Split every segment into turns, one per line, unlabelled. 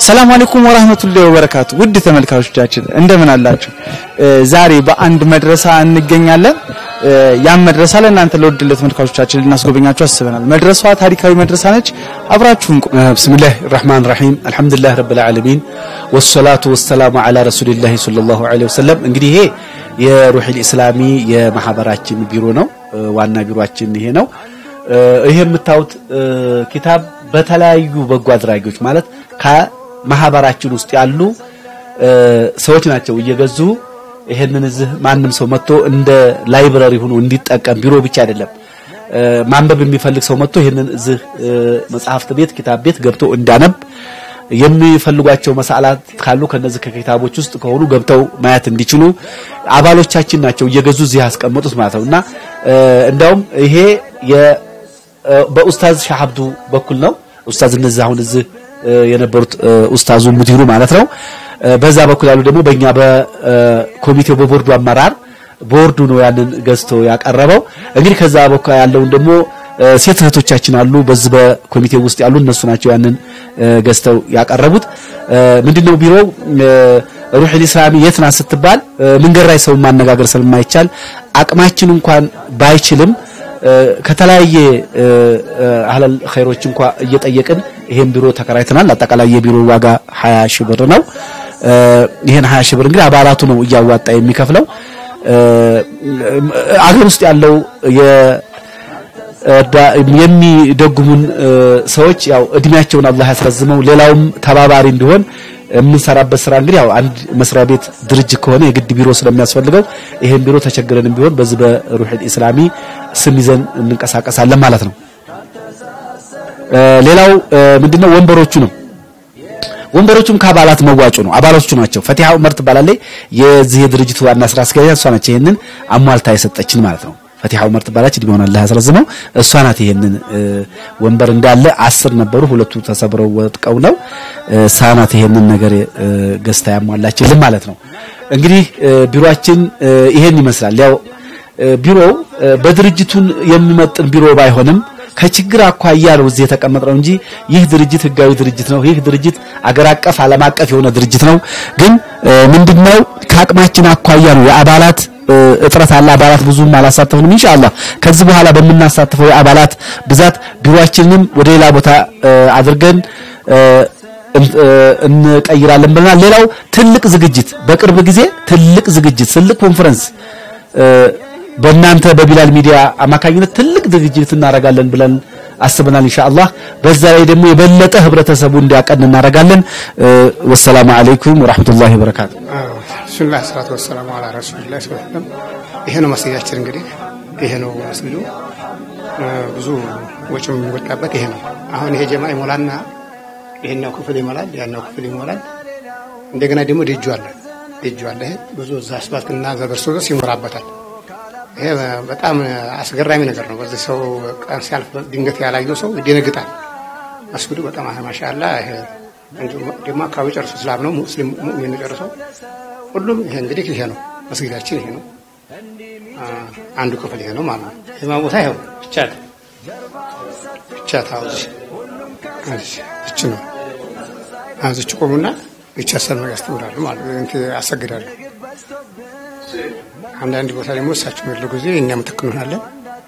ሰላም አለይኩም ወራህመቱላሂ ወበረካቱ። ውድ ተመልካቾቻችን እንደምን አላችሁ? ዛሬ በአንድ መድረሳ እንገኛለን። ያን መድረሳ ለእናንተ ለውድ ተመልካቾቻችን ልናስጎበኛችሁ አስበናል። መድረሳዋ ታሪካዊ መድረሳ ነች። አብራችሁን ቆዩ።
ብስሚላህ ራህማን ራሂም አልሐምዱሊላህ ረብል ዓለሚን ወሰላቱ ወሰላሙ ዓላ ረሱሊላህ ሰለላሁ ዐለይሂ ወሰለም። እንግዲህ ይሄ የሩሒል ኢስላሚ የማህበራችን ቢሮ ነው። ዋና ቢሮአችን ይሄ ነው። ይሄ የምታዩት ኪታብ በተለያዩ በጎ አድራጊዎች ማለት ከማህበራችን ውስጥ ያሉ ሰዎች ናቸው እየገዙ ይሄንን እዚህ ማንም ሰው መጥቶ እንደ ላይብረሪ ሆኖ እንዲጠቀም ቢሮ ብቻ አይደለም ማንበብ የሚፈልግ ሰው መጥቶ ይሄንን እዚህ መጽሐፍት ቤት ኪታብ ቤት ገብቶ እንዳነብ የሚፈልጓቸው መሳላት ካሉ ከነዚህ ከኪታቦች ውስጥ ከሆኑ ገብተው ማየት እንዲችሉ አባሎቻችን ናቸው እየገዙ እዚህ ያስቀመጡት ማለት ነው እና እንዳውም ይሄ በኡስታዝ ሻህ አብዱ በኩል ነው ኡስታዝ እነዚህ አሁን እዚህ የነበሩት ኡስታዙ ሙዲሩ ማለት ነው በዛ በኩል ያሉ ደግሞ በእኛ በኮሚቴው በቦርዱ አመራር ቦርዱ ነው ያንን ገዝቶ ያቀረበው እንግዲህ ከዛ በኩል ያለውን ደግሞ ሴት እህቶቻችን አሉ በዚህ በኮሚቴው ውስጥ ያሉ እነሱ ናቸው ያንን ገዝተው ያቀረቡት ምንድነው ቢሮው ሩሒል ኢስላሚ የት ናት ስትባል መንገድ ላይ ሰው ማነጋገር ስለማይቻል አቅማችን እንኳን ባይችልም ከተለያየ አህለል ኸይሮች እንኳ እየጠየቅን ይሄን ቢሮ ተከራይተናል። አጠቃላይ የቢሮ ዋጋ 20 ሺህ ብር ነው። ይሄን 20 ሺህ ብር እንግዲህ አባላቱ ነው እያዋጣ የሚከፍለው። አገር ውስጥ ያለው የሚደጉሙን ሰዎች ያው እድሜያቸውን አላህ ያስረዝመው፣ ሌላውም ተባባሪ እንዲሆን የምንሰራበት ስራ እንግዲህ ያው አንድ መስሪያ ቤት ድርጅት ከሆነ የግድ ቢሮ ስለሚያስፈልገው ይሄን ቢሮ ተቸግረንም ቢሆን በዚህ በሩሒል ኢስላሚ ስም ይዘን እንንቀሳቀሳለን ማለት ነው። ሌላው ምንድነው ወንበሮቹ ነው። ወንበሮቹም ከአባላት መዋጮ ነው። አባሎቹ ናቸው። ፈቲሃ ዑመር ትባላለች። የዚህ የድርጅቱ ዋና ስራ አስኪያጅ እሷ ነች። ይሄንን አሟልታ የሰጠችን ማለት ነው። ፈቲሃ ዑመር ትባላለች። እድሜውን አላህ ያስረዝመው። እሷ ናት ይሄንን ወንበር እንዳለ አስር ነበሩ፣ ሁለቱ ተሰብረው ወጥቀው ነው እሷ ናት ይሄንን ነገር ገዝታ ያሟላችልን ማለት ነው። እንግዲህ ቢሮአችን ይሄን ይመስላል። ያው ቢሮው በድርጅቱን የሚመጥን ቢሮ ባይሆንም ከችግር አኳያ ነው እዚህ የተቀመጥነው እንጂ ይህ ድርጅት ህጋዊ ድርጅት ነው። ይህ ድርጅት አገር አቀፍ ዓለም አቀፍ የሆነ ድርጅት ነው። ግን ምንድነው ከአቅማችን አኳያ ነው የአባላት እጥረት አለ። አባላት ብዙም አላሳተፍንም። ኢንሻአላህ ከዚህ በኋላ በምናሳትፈው የአባላት ብዛት ቢሮአችንንም ወደ ሌላ ቦታ አድርገን እንቀይራለን ብለናል። ሌላው ትልቅ ዝግጅት በቅርብ ጊዜ ትልቅ ዝግጅት ትልቅ ኮንፈረንስ በእናንተ በቢላል ሚዲያ አማካኝነት ትልቅ ዝግጅት እናደርጋለን ብለን አስበናል ኢንሻአላህ። በዛ ላይ ደግሞ የበለጠ ህብረተሰቡ እንዲያቀን እናደርጋለን። ወሰላሙ አለይኩም ወራህመቱላሂ ወበረካቱ።
ቢስሚላህ ሰላቱ ወሰላሙ አላ ረሱሊላህ ሰለላሁ ይሄ ነው መስጊዳችን። እንግዲህ ይሄ ነው መስጊዱ። ብዙ ወጪም የሚወጣበት ይሄ ነው። አሁን ይሄ ጀማ ይሞላና ይሄኛው ክፍል ይሞላል፣ ያኛው ክፍል ይሞላል። እንደገና ደግሞ ደጁ አለ፣ ደጁ አለ። ይሄ ብዙ እዛ አስፋልትና እዛ ደርሶ ድረስ ይሞላበታል። ይሄ በጣም አስገራሚ ነገር ነው። በዚህ ሰው ቀን ሲያልፍ ድንገት ያላየው ሰው ይደነግጣል። መስጊዱ በጣም ማሻአላ። ይሄ ደግሞ አካባቢ ጨርሶ እስላም ነው ሙስሊም ሙእሚን ጨርሰው ሁሉም ይሄ እንግዲህ ይሄ ነው መስጊዳችን፣ ይሄ ነው አንዱ ክፍል ይሄ ነው ማለት ነው። የማ ቦታ ይሄው ብቻ ብቻ ታውዚ እች ነው አዝች ቆሙና ብቻ ሰልማ ያስተምራሉ ማለት ነው። እንት ያሰግዳሉ። አንዳንድ ቦታ ደግሞ እሳቸው የሚሉ ጊዜ እኛም ትክ እንሆናለን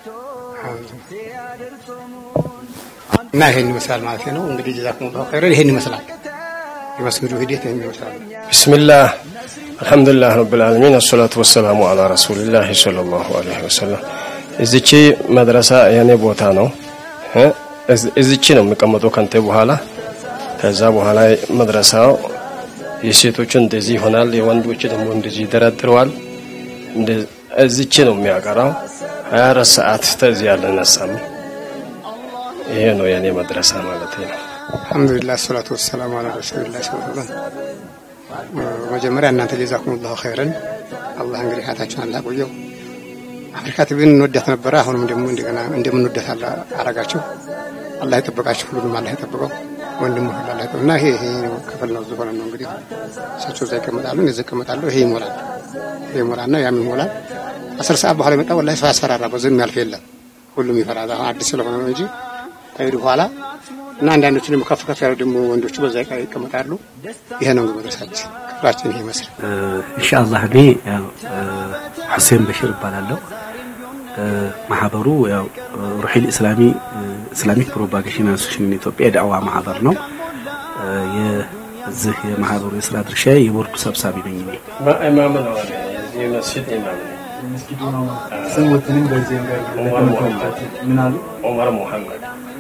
እና ይሄን ይመስላል ማለት ነው። እንግዲህ ጀዛኩሙላሁ ኸይረን ይሄን ይመስላል የመስጊዱ ሂደት ይሄን ይመስላል።
ቢስሚላህ አልሐምዱሊላህ ረብል ዓለሚን አሰላቱ ወሰላሙ አላ ረሱሊላህ ሰለላሁ ዐለይሂ ወሰለም። እዚቺ መድረሳ የኔ ቦታ ነው። እዚቺ ነው የሚቀመጠው ከንቴ በኋላ ከዛ በኋላ መድረሳው የሴቶቹ እንደዚህ ይሆናል፣ የወንዶች ደግሞ እንደዚህ ይደረድረዋል። እዚች ነው የሚያቀራው። ሀያ አራት ሰዓት ተዚህ ያልነሳም። ይሄ ነው የኔ መድረሳ ማለት ነው።
አልሐምዱሊላህ ሰላቱ ወሰላሙ አላ ረሱሊላህ ሰለላሁ መጀመሪያ እናንተ ጀዛኩሙላሁ ኸይረን አላህ እንግዲህ ሀያታችሁን አላህ ቆየው። አፍሪካ ቲቪን እንወዳት ነበረ። አሁንም ደግሞ እንደገና እንደምንወዳት አረጋችሁ። አላህ ይጠብቃችሁ። ሁሉንም አላህ ይጠብቀው። ወንድሙ ሁሉ አላህ ይጠብቀው እና ይሄ ይሄ ክፍል ነው ዝሆነ ነው እንግዲህ እሳቸው እዛ ይቀመጣሉ፣ እኔ እዚህ እቀመጣለሁ። ይሄ ይሞላል፣ ይሄ ይሞላልና ያም ይሞላል። አስር ሰዓት በኋላ የመጣ ወላሂ ሰው ያስፈራራ። በዚህ የሚያልፍ የለም። ሁሉም ይፈራል። አሁን አዲስ ስለሆነ ነው እንጂ ከሄዱ በኋላ እና አንዳንዶቹ ደግሞ ከፍ ከፍ ያሉ ደግሞ ወንዶቹ በዛ ይቀመጣሉ። ይሄ ነው እንግዲህ መድረሳችን ክፍላችን ይሄ ይመስላል።
ኢንሻአላህ እኔ ያው ሁሴን በሽር እባላለሁ። ማህበሩ ያው ሩሒል ኢስላሚ ኢስላሚክ ፕሮፓጌሽን አሶሲሽን ኢትዮጵያ የዳዕዋ ማህበር ነው። የዚህ የማህበሩ የስራ ድርሻ የቦርዱ ሰብሳቢ ነኝ እኔ።
ኢማም ነው የዚህ መስጂድ ኢማም ነው።
ስሙትንም በዚህ
ዑመር ሙሐመድ
ምን አሉ?
ዑመር ሙሐመድ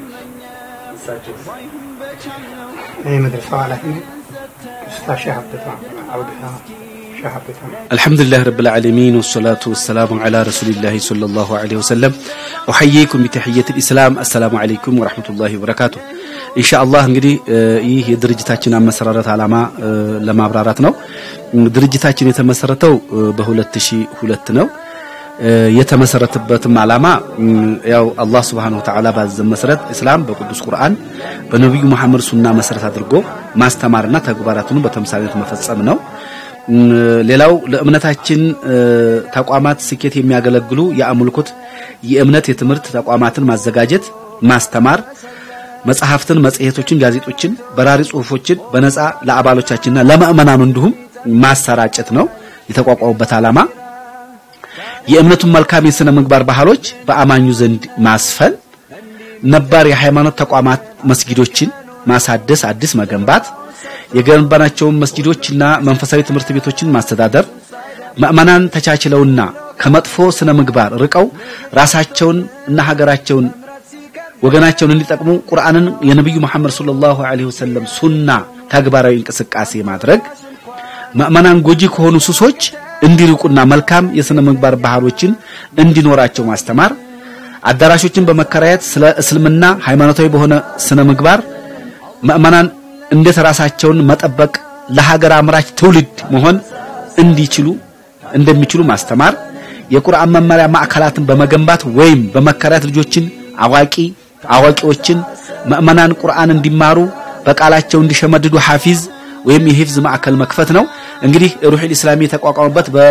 ይህ መድረሳው ኃላፊ ኡስታዝ ሻህ አብደታ አብደታ ሻህ አብደታ
አልሐምዱሊላህ ረብል ዓለሚን ወሰላቱ ወሰላሙ ዐላ ረሱሊላህ ሰለላሁ ዐለይሂ ወሰለም ኡሐይይኩም ቢተሕየቲል ኢስላም አሰላሙ ዐለይኩም ወረሕመቱላሂ ወበረካቱ። ኢንሻአላህ እንግዲህ ይህ የድርጅታችን አመሰራረት ዓላማ ለማብራራት ነው። ድርጅታችን የተመሰረተው በ2002 ነው። የተመሰረተበትም ዓላማ ያው አላህ Subhanahu Wa Ta'ala ባዘዘን መሰረት እስላም በቅዱስ ቁርአን በነብዩ መሐመድ ሱና መሰረት አድርጎ ማስተማርና ተግባራቱን በተምሳሌት መፈጸም ነው። ሌላው ለእምነታችን ተቋማት ስኬት የሚያገለግሉ የአምልኮት የእምነት የትምህርት ተቋማትን ማዘጋጀት፣ ማስተማር፣ መጽሐፍትን፣ መጽሔቶችን፣ ጋዜጦችን፣ በራሪ ጽሁፎችን በነፃ ለአባሎቻችንና ለምእመናኑ እንዲሁም ማሰራጨት ነው የተቋቋሙበት ዓላማ። የእምነቱን መልካም የሥነ ምግባር ባህሎች በአማኙ ዘንድ ማስፈን፣ ነባር የሃይማኖት ተቋማት መስጊዶችን ማሳደስ፣ አዲስ መገንባት፣ የገነባናቸውን መስጊዶችና መንፈሳዊ ትምህርት ቤቶችን ማስተዳደር፣ ምእመናን ተቻችለውና ከመጥፎ ስነ ምግባር ርቀው ራሳቸውን እና ሀገራቸውን ወገናቸውን እንዲጠቅሙ ቁርአንን የነብዩ መሐመድ ሰለላሁ ዐለይሂ ወሰለም ሱና ተግባራዊ እንቅስቃሴ ማድረግ ምእመናን ጎጂ ከሆኑ ሱሶች እንዲርቁና መልካም የሥነ ምግባር ባህሎችን እንዲኖራቸው ማስተማር፣ አዳራሾችን በመከራየት ስለ እስልምና ሃይማኖታዊ በሆነ ስነ ምግባር ምእመናን እንዴት ራሳቸውን መጠበቅ ለሀገር አምራች ትውልድ መሆን እንዲችሉ እንደሚችሉ ማስተማር፣ የቁርአን መመሪያ ማዕከላትን በመገንባት ወይም በመከራየት ልጆችን አዋቂ አዋቂዎችን ምእመናን ቁርአን እንዲማሩ በቃላቸው እንዲሸመድዱ ሐፊዝ ወይም የሂፍዝ ማዕከል መክፈት ነው። እንግዲህ ሩሒል ኢስላሚ የተቋቋመበት በ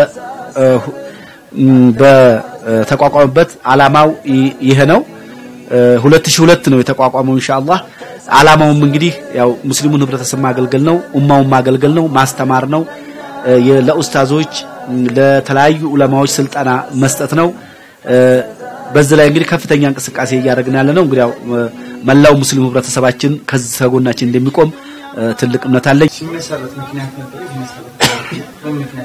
በተቋቋመበት ዓላማው ይሄ ነው። 2002 ነው የተቋቋመው ኢንሻአላህ። ዓላማውም እንግዲህ ያው ሙስሊሙን ህብረተሰብ ማገልገል ነው፣ ኡማውን ማገልገል ነው፣ ማስተማር ነው፣ ለኡስታዞች ለተለያዩ ዑለማዎች ስልጠና መስጠት ነው። በዚህ ላይ እንግዲህ ከፍተኛ እንቅስቃሴ እያደረግን ያለ ነው። እንግዲህ ያው መላው ሙስሊሙ ህብረተሰባችን ከዚህ ከጎናችን እንደሚቆም ትልቅ እምነት አለኝ።
ሲመሰረት ምክንያት ነበር ሲመሰረት ምክንያት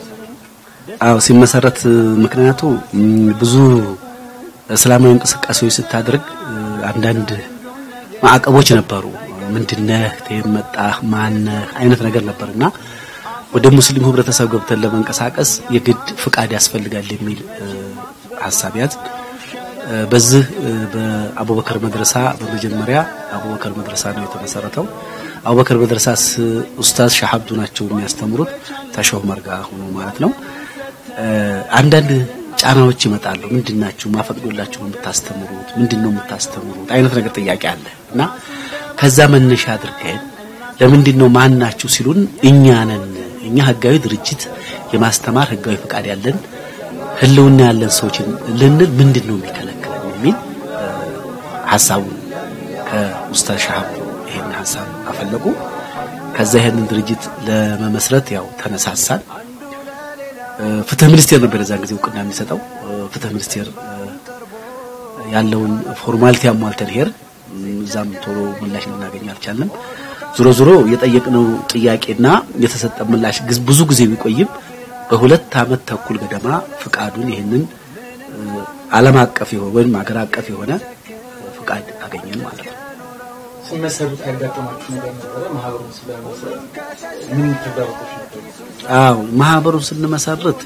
አዎ ሲመሰረት ምክንያቱ ብዙ እስላማዊ እንቅስቃሴዎች ስታደርግ አንዳንድ ማዕቀቦች ነበሩ። ምንድነህ ተመጣህ ማነህ አይነት ነገር ነበርና ወደ ሙስሊሙ ህብረተሰብ ገብተን ለመንቀሳቀስ የግድ ፍቃድ ያስፈልጋል የሚል ሀሳብ ያዝ። በዚህ በአቡበከር መድረሳ በመጀመሪያ አቡበከር መድረሳ ነው የተመሰረተው። አቡበከር መድረሳ ኡስታዝ ሻሀብዱ ናቸው የሚያስተምሩት ተሾህ መርጋ ሆኖ ማለት ነው። አንዳንድ ጫናዎች ይመጣሉ። ምንድናችሁ ማፈቅዶላችሁ ነው የምታስተምሩት? ምንድነው የምታስተምሩት? አይነት ነገር ጥያቄ አለ እና ከዛ መነሻ አድርገን ለምንድን ነው ማን ናችሁ ሲሉን እኛ ነን እኛ ህጋዊ ድርጅት የማስተማር ህጋዊ ፈቃድ ያለን ህልውና ያለን ሰዎችን ልንል ምንድን ነው የሚከለክለን የሚል ሀሳቡ ከኡስታዝ ሻሀብ ይሄን ሀሳብ አፈለቁ። ከዛ ይሄንን ድርጅት ለመመስረት ያው ተነሳሳን። ፍትህ ሚኒስቴር ነበር የዛን ጊዜ እውቅና የሚሰጠው። ፍትህ ሚኒስቴር ያለውን ፎርማሊቲ አሟልተን ሄር እዛም ቶሎ ምላሽ ልናገኝ አልቻልንም። ዞሮ ዞሮ የጠየቅነው ጥያቄና የተሰጠ ምላሽ ብዙ ጊዜ ቢቆይም በሁለት አመት ተኩል ገደማ ፍቃዱን ይህንን ዓለም አቀፍ የሆነ ወይም ሀገር አቀፍ የሆነ ፍቃድ አገኘን ማለት ነው።
ሲመሰሩት ያጋጠማችሁ ነገር ነበረ? ማህበሩን ስለመሰረት ምን ተግዳሮቶች ነበሩ?
አዎ ማህበሩን ስንመሰርት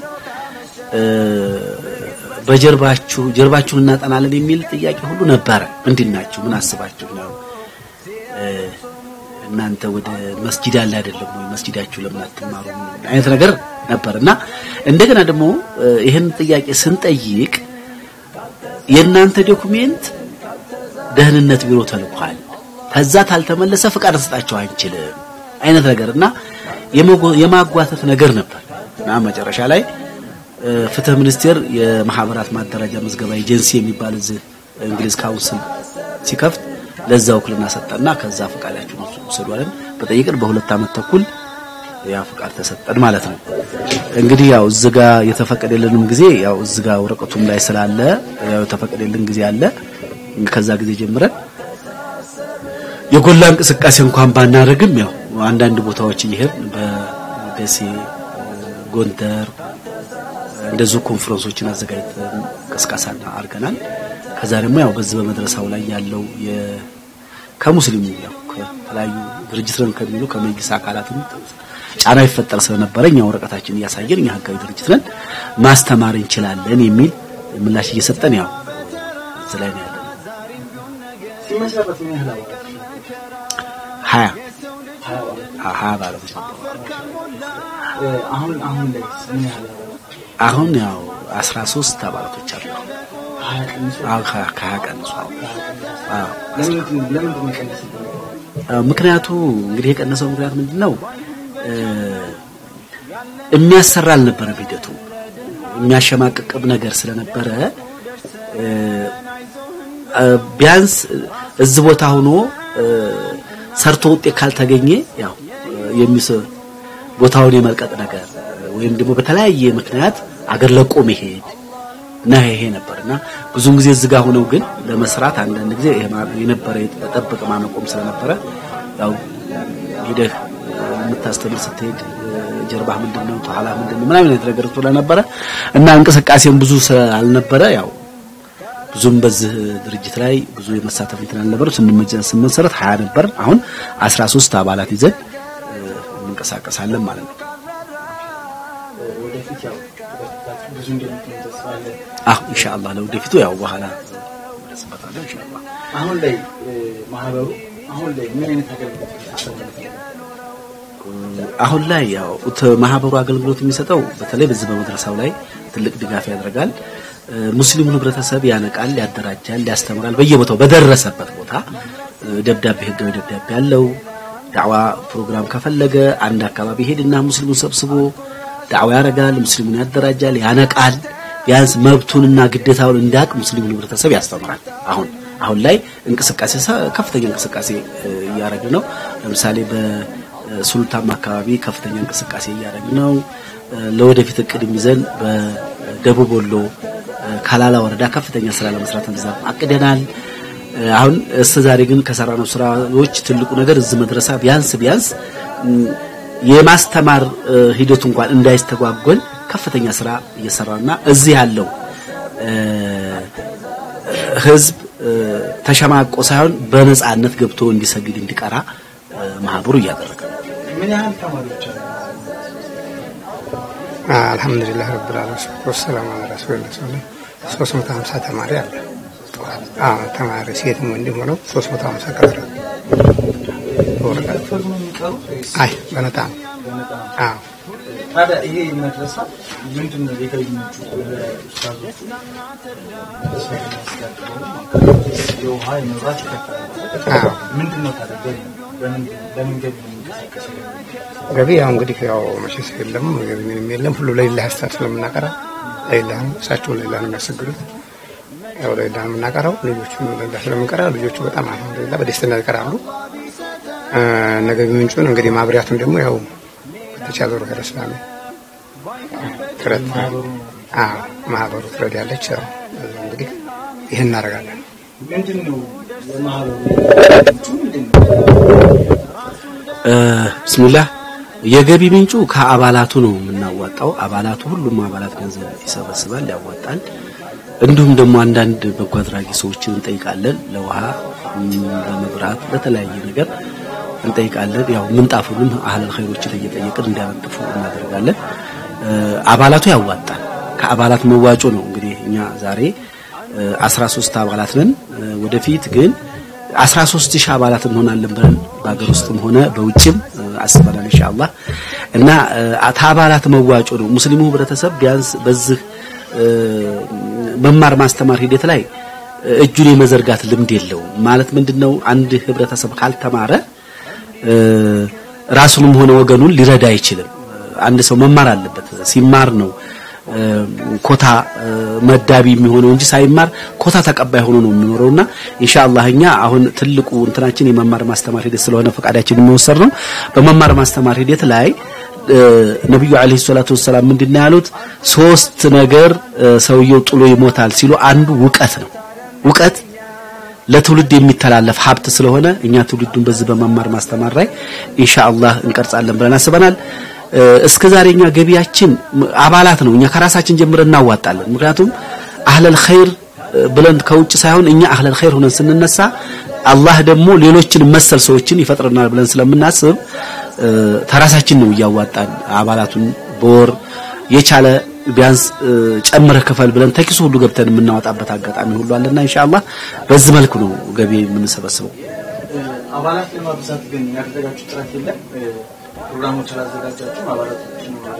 በጀርባችሁ ጀርባችሁን እናጠናለን የሚል ጥያቄ ሁሉ ነበረ። ምንድን ናችሁ? ምን አስባችሁ ነው? እናንተ ወደ መስጂድ ያለ አይደለም ወይ? መስጂዳችሁ ለምን አትማሩ? አይነት ነገር ነበር እና እንደገና ደግሞ ይህን ጥያቄ ስንጠይቅ የእናንተ ዶኩሜንት ደህንነት ቢሮ ተልኳል፣ ከዛ ታልተመለሰ ፍቃድ እንሰጣቸው አንችልም አይነት ነገር እና የማጓተት ነገር ነበር እና መጨረሻ ላይ ፍትህ ሚኒስቴር የማህበራት ማደራጃ መዝገባ ኤጀንሲ የሚባል እዚህ እንግሊዝ ካውንስል ሲከፍት ለዛ ውክልና ሰጠና ከዛ ፈቃዳችሁን ውሰዱ አለን። በጠይቅን በሁለት ዓመት ተኩል ያ ፈቃድ ተሰጠን ማለት ነው። እንግዲህ ያው እዚህ ጋ የተፈቀደልንም ጊዜ ያው እዚህ ጋ ወረቀቱም ላይ ስላለ ያው የተፈቀደልን ጊዜ አለ። ከዛ ጊዜ ጀምረን የጎላ እንቅስቃሴ እንኳን ባናደርግም ያው አንዳንድ ቦታዎች እየሄድን በደሴ፣ ጎንደር እንደዚሁ ኮንፈረንሶችን አዘጋጅተን ቅስቀሳ አድርገናል። ከዛ ደግሞ ያው በዚህ በመድረሳው ላይ ያለው ከሙስሊሙ ያው ከተለያዩ ድርጅት ነን ከሚሉ ከመንግስት አካላትም ጫና ይፈጠር ስለነበረ እኛ ወረቀታችን እያሳየን እኛ ህጋዊ ድርጅት ነን ማስተማር እንችላለን የሚል ምላሽ እየሰጠን ያው እዚህ ላይ ነው ያለው። ሀያ ሀያ ባለሙያ
አሁን አሁን ላይ ምን ያህል
አሁን ያው አስራ ሶስት አባላቶች አሉ። አዎ ከሀያ ቀንሷል። አዎ ምክንያቱ እንግዲህ የቀነሰው ምክንያት ምንድን ነው? የሚያሰራ አልነበረም ሂደቱ የሚያሸማቅቅም ነገር ስለነበረ ቢያንስ እዚህ ቦታ ሆኖ ሰርቶ ውጤት ካልተገኘ ያው የሚስ ቦታውን የመልቀቅ ነገር ወይም ደግሞ በተለያየ ምክንያት አገር ለቆ መሄድ እና ይሄ ነበርና ብዙውን ጊዜ እዚህ ጋር ሆነው ግን ለመስራት አንዳንድ ጊዜ የነበረ የተጠበቀ ማነቆም ስለነበረ ያው ሂደህ የምታስተምር ስትሄድ ጀርባህ ምንድን ነው ተኋላ ምንድን ነው ምናምን አይነት ነገር ስለነበረ እና እንቅስቃሴም ብዙ ስላልነበረ ያው ብዙም በዚህ ድርጅት ላይ ብዙ የመሳተፍ እንትን አልነበረ። ስንመሰረት ሀያ ነበር። አሁን 13 አባላት ይዘን እንንቀሳቀሳለን ማለት ነው። አሁ ኢንሻአላህ ለወደፊቱ ያው በኋላ እንመለስበታለን ኢንሻአላህ።
አሁን ላይ ማህበሩ አሁን ላይ ምን አይነት አገልግሎት
አሁን ላይ ያው ማህበሩ አገልግሎት የሚሰጠው በተለይ በዚህ በመድረሳው ላይ ትልቅ ድጋፍ ያደርጋል። ሙስሊሙን ህብረተሰብ ያነቃል፣ ያደራጃል፣ ያስተምራል። በየቦታው በደረሰበት ቦታ ደብዳቤ ህጋዊ ደብዳቤ ያለው ዳዕዋ ፕሮግራም ከፈለገ አንድ አካባቢ ሄድና ሙስሊሙን ሰብስቦ ዳዕዋ ያደርጋል፣ ሙስሊሙን ያደራጃል፣ ያነቃል። ቢያንስ መብቱንና ግዴታውን እንዳቅ ሙስሊሙን ህብረተሰብ ያስተምራል። አሁን አሁን ላይ እንቅስቃሴ ከፍተኛ እንቅስቃሴ እያደረግን ነው። ለምሳሌ በሱልታም አካባቢ ከፍተኛ እንቅስቃሴ እያደረግን ነው። ለወደፊት እቅድ ይዘን በደቡብ ወሎ ካላላ ወረዳ ከፍተኛ ስራ ለመስራት እንደዛ አቅደናል። አሁን እስከ ዛሬ ግን ከሰራነው ስራዎች ትልቁ ነገር እዚህ መድረሳ ቢያንስ ቢያንስ የማስተማር ሂደቱ እንኳን እንዳይስተጓጎል ከፍተኛ ስራ እየሰራና እዚህ ያለው ህዝብ ተሸማቆ ሳይሆን በነጻነት ገብቶ እንዲሰግድ እንዲቀራ ማህበሩ እያደረገ ነው።
ምን ያህል ተማሪዎች አሉ?
አልሐምዱሊላህ ረብል ዓለሚን ወሰላሙ ዐላ ረሱሊላህ ሰለላሁ ሶስት መቶ ሀምሳ ተማሪ አለ። አዎ ተማሪ ሴትም ወንድም ሆነው ሶስት መቶ ሀምሳ ቀረ በወረቀት
ፈርሞ የሚቀሩት ወይስ
አይ በነጣ ነው። አዎ
ታዲያ ይሄ መድረሳ ምንድን ነው የገቢ ምንጩ? ኡስታዞቹ የውሃ የመብራት ይከፈላል።
አዎ
ምንድን ነው ታዲያ ገቢ? በምን ለምን ገቢ ነው የሚንቀሳቀሰው?
ገቢ ያው እንግዲህ ያው መቼስ የለም ገቢ ምንም የለም። ሁሉ ለሌላህ ሀሳብ ስለምናቀራ ለሌላህ ነው። እሳቸው ለሌላህ ነው የሚያሰግዱት። ያው ለሌላህ ነው የምናቀራው። ልጆቹ ለሌላህ ስለምንቀራ ልጆቹ በጣም አልሐምዱሊላህ በደስተኛ ይቀራሉ። ነገ ምንጩን እንግዲህ ማብሪያቱን ደግሞ ያው በተቻለ ሩህ ረስላሚ ትረት አዎ ማህበሩ ትረድ ያለች ያው እንግዲህ ይህን እናደርጋለን።
ምንድን ነው የማህበሩ ምንጩ ምንድን ነው?
ብስሚላህ የገቢ ምንጩ ከአባላቱ ነው የምናዋጣው። አባላቱ ሁሉም አባላት ገንዘብ ይሰበስባል፣ ያዋጣል። እንዲሁም ደግሞ አንዳንድ በጎ አድራጊ ሰዎችን እንጠይቃለን። ለውሃ፣ ለመብራት፣ ለተለያየ ነገር እንጠይቃለን። ያው ምንጣፉንም አህለል ኸይሮችን እየጠየቅን እንዲያነጥፉ እናደርጋለን። አባላቱ ያዋጣል። ከአባላት መዋጮ ነው እንግዲህ እኛ ዛሬ 13 አባላት ነን። ወደፊት ግን 13 ሺህ አባላት እንሆናለን ብለን በሀገር ውስጥም ሆነ በውጭም አስበናል ኢንሻአላህ። እና ከአባላት መዋጮ ነው ሙስሊሙ ህብረተሰብ ቢያንስ በዚህ መማር ማስተማር ሂደት ላይ እጁን የመዘርጋት ልምድ የለውም። ማለት ምንድነው አንድ ህብረተሰብ ካልተማረ ራሱንም ሆነ ወገኑን ሊረዳ አይችልም። አንድ ሰው መማር አለበት። ሲማር ነው ኮታ መዳቢ የሚሆነው እንጂ ሳይማር ኮታ ተቀባይ ሆኖ ነው የሚኖረውና ኢንሻአላህ እኛ አሁን ትልቁ እንትናችን የመማር ማስተማር ሂደት ስለሆነ ፈቃዳችን የሚወሰድ ነው። በመማር ማስተማር ሂደት ላይ ነብዩ አለይሂ ሰላቱ ወሰላም ምንድነው ያሉት? ሶስት ነገር ሰውየው ጥሎ ይሞታል ሲሉ አንዱ ውቀት ነው። ውቀት ለትውልድ የሚተላለፍ ሀብት ስለሆነ እኛ ትውልዱን በዚህ በመማር ማስተማር ላይ ኢንሻአላህ እንቀርጻለን ብለን አስበናል። እስከ ዛሬ እኛ ገቢያችን አባላት ነው። እኛ ከራሳችን ጀምረን እናዋጣለን። ምክንያቱም አህለል ኸይር ብለን ከውጭ ሳይሆን እኛ አህለል ኸይር ሆነን ስንነሳ አላህ ደግሞ ሌሎችን መሰል ሰዎችን ይፈጥረናል ብለን ስለምናስብ ተራሳችን ነው እያዋጣን አባላቱን በወር የቻለ ቢያንስ ጨምረህ ክፈል ብለን ተኪሱ ሁሉ ገብተን የምናወጣበት አጋጣሚ ሁሉ አለና ኢንሻአላህ በዚህ መልኩ ነው ገቢ የምንሰበስበው።
አባላት ለማብዛት ግን ያደረጋችሁ ጥረት የለም? ፕሮግራሞች አላዘጋጃችሁም? አባላቶችን ወደ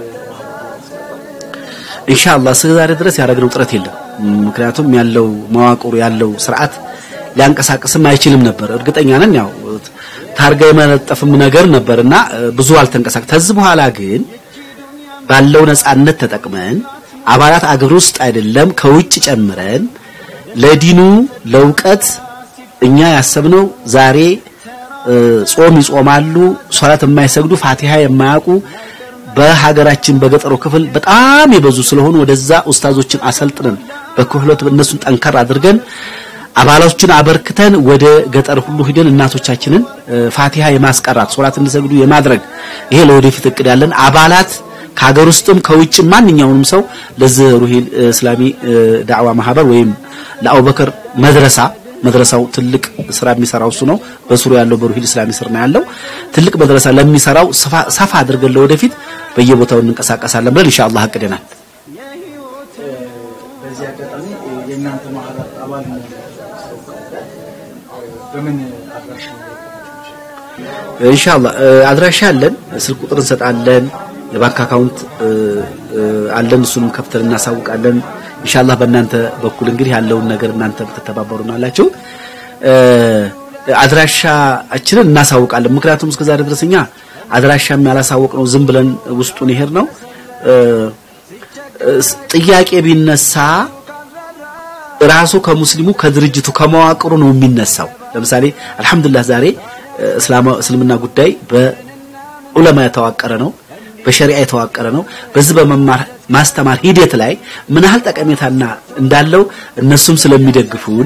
ኢንሻአላህ እስከ ዛሬ ድረስ ያደረግነው ጥረት የለም። ምክንያቱም ያለው መዋቅሩ ያለው ስርዓት ሊያንቀሳቅስም አይችልም ነበር። እርግጠኛ ነን ያው ታርጋ የመለጠፍም ነገር ነበርና ብዙ አልተንቀሳቀስ። ከዚህ በኋላ ግን ባለው ነጻነት ተጠቅመን አባላት አገር ውስጥ አይደለም ከውጭ ጨምረን ለዲኑ ለእውቀት እኛ ያሰብነው ዛሬ ጾም ይጾማሉ፣ ሶላት የማይሰግዱ ፋቲሃ የማያውቁ በሀገራችን በገጠሩ ክፍል በጣም የበዙ ስለሆኑ ወደዛ ኡስታዞችን አሰልጥነን በክህሎት እነሱን ጠንከር አድርገን አባሎችን አበርክተን ወደ ገጠር ሁሉ ሂደን እናቶቻችንን ፋቲሃ የማስቀራት ሶላት እንዲሰግዱ የማድረግ ይሄ ለወደፊት እቅድ ያለን አባላት ከሀገር ውስጥም ከውጭ ማንኛውንም ሰው ለዚህ ሩሂል እስላሚ ዳዕዋ ማህበር ወይም ለአቡበከር መድረሳ መድረሳው ትልቅ ስራ የሚሰራው እሱ ነው። በስሩ ያለው በሩሂል እስላሚ ስር ነው ያለው። ትልቅ መድረሳ ለሚሰራው ሰፋ አድርገን ለወደፊት በየቦታው እንንቀሳቀሳለን ብለን ኢንሻአላህ አቅደናል።
በዚህ አጋጣሚ የእናንተ ማህበር አባል በምን አድራሻ
ኢንሻአላህ አድራሻ አለን፣ ስልክ ቁጥር እንሰጣለን፣ የባንክ አካውንት አለን። እሱንም ከፍተን እናሳውቃለን። ኢንሻአላህ በእናንተ በኩል እንግዲህ ያለውን ነገር እናንተ ብትተባበሩናላችሁ አድራሻችንን እናሳውቃለን። ምክንያቱም እስከዛሬ ድረስ እኛ አድራሻም ያላሳወቅ ነው ዝም ብለን ውስጡን ይሄድ ነው ጥያቄ ቢነሳ ራሱ ከሙስሊሙ ከድርጅቱ ከመዋቅሩ ነው የሚነሳው። ለምሳሌ አልহামዱሊላህ ዛሬ እስልምና ጉዳይ በዑለማ የተዋቀረ ነው፣ በሸሪዓ የተዋቀረ ነው። በዚህ በመማር ማስተማር ሂደት ላይ ምን ያህል ጠቀሜታና እንዳለው እነሱም ስለሚደግፉን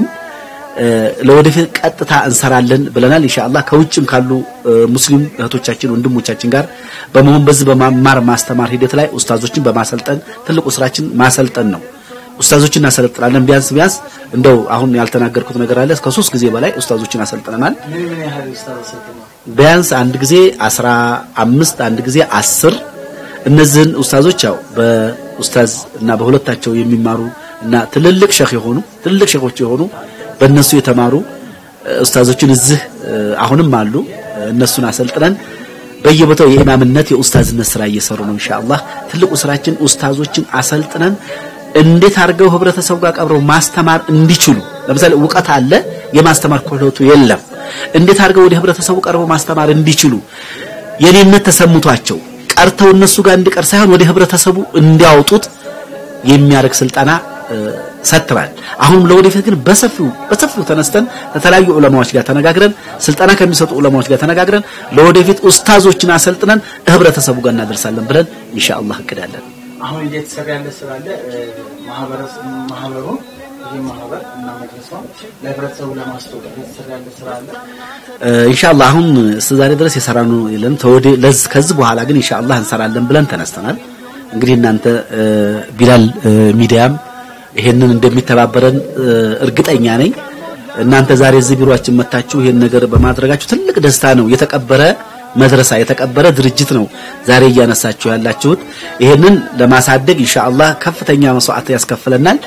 ለወደፊት ቀጥታ እንሰራለን ብለናል። ኢንሻአላህ ከውጭም ካሉ ሙስሊም እህቶቻችን ወንድሞቻችን ጋር በመሆን በዚህ በመማር ማስተማር ሂደት ላይ ኡስታዞችን በማሰልጠን ትልቁ ስራችን ማሰልጠን ነው። ኡስታዞችን እናሰለጥናለን። ቢያንስ ቢያንስ እንደው አሁን ያልተናገርኩት ነገር አለ። እስከ ሶስት ጊዜ በላይ ኡስታዞችን አሰልጥነናል።
ምን ምን ያህል ኡስታዝ ሰጥተዋል?
ቢያንስ አንድ ጊዜ አስራ አምስት አንድ ጊዜ አስር እነዚህን ኡስታዞች ያው በኡስታዝ እና በሁለታቸው የሚማሩ እና ትልልቅ ሸህ የሆኑ ትልልቅ ሸኾች የሆኑ በእነሱ የተማሩ ኡስታዞችን እዚህ አሁንም አሉ። እነሱን አሰልጥነን በየቦታው የኢማምነት የኡስታዝነት ስራ እየሰሩ ነው። ኢንሻአላህ ትልቁ ስራችን ኡስታዞችን አሰልጥነን እንዴት አድርገው ህብረተሰቡ ጋር ቀብረው ማስተማር እንዲችሉ ለምሳሌ እውቀት አለ፣ የማስተማር ክህሎቱ የለም። እንዴት አድርገው ወደ ህብረተሰቡ ቀርበው ማስተማር እንዲችሉ የኔነት ተሰምቷቸው ቀርተው እነሱ ጋር እንዲቀር ሳይሆን ወደ ህብረተሰቡ እንዲያወጡት የሚያደርግ ስልጠና ሰጥተናል። አሁንም ለወደፊት ግን በሰፊው በሰፊው ተነስተን ከተለያዩ ዑለማዎች ጋር ተነጋግረን ስልጠና ከሚሰጡ ዑለማዎች ጋር ተነጋግረን ለወደፊት ኡስታዞችን አሰልጥነን ህብረተሰቡ ጋር እናደርሳለን ብለን ኢንሻአላህ እቅዳለን።
አሁን እየተሰራ ያለ ስራ አለ። ማህበረሰብ ማህበሩ ይህ ማህበር እና መድረሳው ለህብረተሰቡ ለማስተዋወቅ እየተሰራ ያለ ስራ አለ።
ኢንሻአላህ አሁን እስከዛሬ ድረስ የሰራነው የለም። ተወደ ለዝ ከዚህ በኋላ ግን ኢንሻአላህ እንሰራለን ብለን ተነስተናል። እንግዲህ እናንተ ቢላል ሚዲያም ይሄንን እንደሚተባበረን እርግጠኛ ነኝ። እናንተ ዛሬ እዚህ ቢሮአችን መታችሁ ይሄን ነገር በማድረጋችሁ ትልቅ ደስታ ነው። የተቀበረ መድረሳ የተቀበረ ድርጅት ነው ዛሬ እያነሳችሁ ያላችሁት። ይሄንን ለማሳደግ ኢንሻአላህ ከፍተኛ መስዋዕት ያስከፍለናል።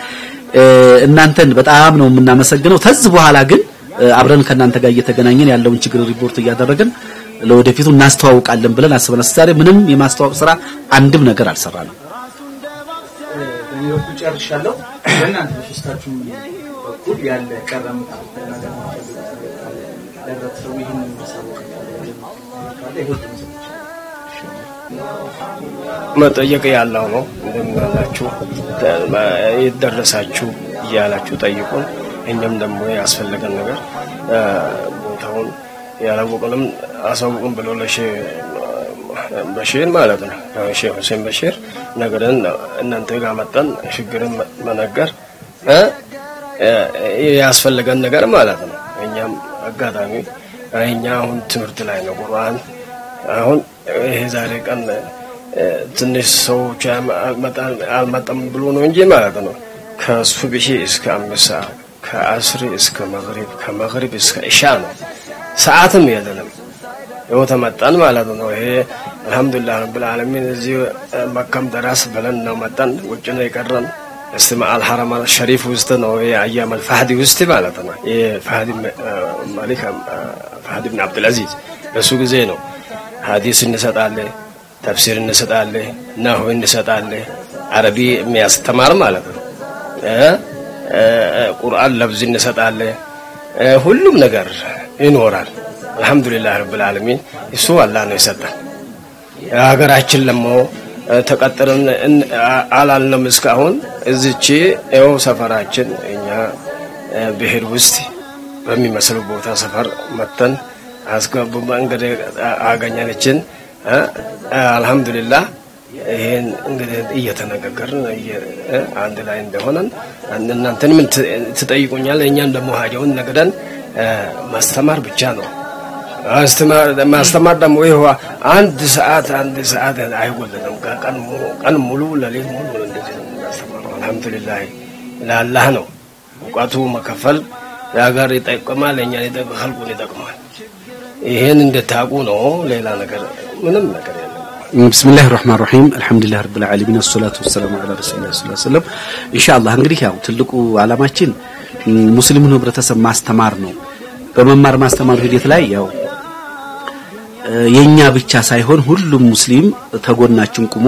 እናንተን በጣም ነው የምናመሰግነው። ከዚህ በኋላ ግን አብረን ከእናንተ ጋር እየተገናኘን ያለውን ችግር ሪፖርት እያደረግን ለወደፊቱ እናስተዋውቃለን ብለን አስበናል። ዛሬ ምንም የማስተዋወቅ ስራ አንድም ነገር አልሰራንም።
በእኔ በኩል ጨርሻለሁ። በእናንተ በሶስታችሁም በኩል ያለ ቀረ የምትሉት ነገር የምትፈልጉት ነገር ካለ ለህብረተሰቡ ይህንን ማሳወቅ ካለ ይሁን
መጠየቅ ያለው ነው። እንደምን አላችሁ የት ደረሳችሁ እያላችሁ ጠይቁን። እኛም ደግሞ ያስፈለገን ነገር ቦታውን ያላወቁንም አሳውቁን ብሎ ለሼህ በሺር ማለት ነው ሼህ ሁሴን በሺር ነገርን እናንተ ጋር መጠን ችግርን መነገር ያስፈለገን ነገር ማለት ነው። እኛም አጋጣሚ እኛ አሁን ትምህርት ላይ ነው ቁርአን አሁን ይሄ ዛሬ ቀን ትንሽ ሰዎች አልመጣም ብሎ ነው እንጂ ማለት ነው ከሱብሒ እስከ አምስት ሰዓት ከአስሪ እስከ መግሪብ ከመግሪብ እስከ ኢሻ ነው። ሰዓትም የለንም። ይኸው ተመጣን ማለት ነው። ይሄ አልሐምዱሊላህ ረብል ዓለሚን እዚህ መካም ደራስ ብለን ነው መጣን። ውጭ ነው የቀረን እስቲ መአል ሐረም ሸሪፍ ውስጥ ነው ይሄ አያም አልፋህዲ ውስጥ ማለት ነው። ይሄ ፋህዲ መሊክ ፋህዲ ብን አብዱልአዚዝ በሱ ጊዜ ነው ሀዲስ እንሰጣለን፣ ተፍሲር እንሰጣለን፣ ናሁ እንሰጣለን። አረቢ የሚያስተማር ማለት ነው። ቁርአን ለብዝ እንሰጣለን። ሁሉም ነገር ይኖራል። አልሐምዱሊላህ ረብል ዓለሚን እሱ አላህ ነው የሰጠን። ሀገራችን ደግሞ ተቀጥረን አላልንም እስካሁን እዚች ይኸው ሰፈራችን እኛ ብሄር ውስጥ በሚመስል ቦታ ሰፈር መተን አስገቡ እንግዲህ አገኘንችን። አልሐምዱሊላህ ይሄን እንግዲህ እየተነጋገርን አንድ ላይ እንደሆነን እናንተን ምን ትጠይቁኛል? እኛን ደግሞ ሀዲውን ነግደን ማስተማር ብቻ ነው። ማስተማር ደግሞ ይኸው አንድ ሰዓት አንድ ሰዓት አይጎልንም። ቀን ሙሉ ለሌት ሙሉ እንደዚህ ነው የምናስተምረው። አልሐምዱሊላህ ለአላህ ነው እውቀቱ መከፈል ለሀገር ይጠቅማል፣ ለእኛን ይጠቅማል፣ ኸልቁን ይጠቅማል። ይሄን እንድታውቁ ነው። ሌላ ነገር ምንም ነገር የለም።
ብስሚላህ ራህማን ራሂም አልሐምዱሊላህ ረብል ዓለሚን አሰላቱ ወሰላሙ ዐላ ረሱሊላህ ሰለላሁ ዐለይሂ ወሰለም። ኢንሻአላህ እንግዲህ ያው ትልቁ ዓላማችን ሙስሊሙን ህብረተሰብ ማስተማር ነው። በመማር ማስተማሩ ሂደት ላይ ያው የኛ ብቻ ሳይሆን ሁሉም ሙስሊም ተጎናችን ቁሞ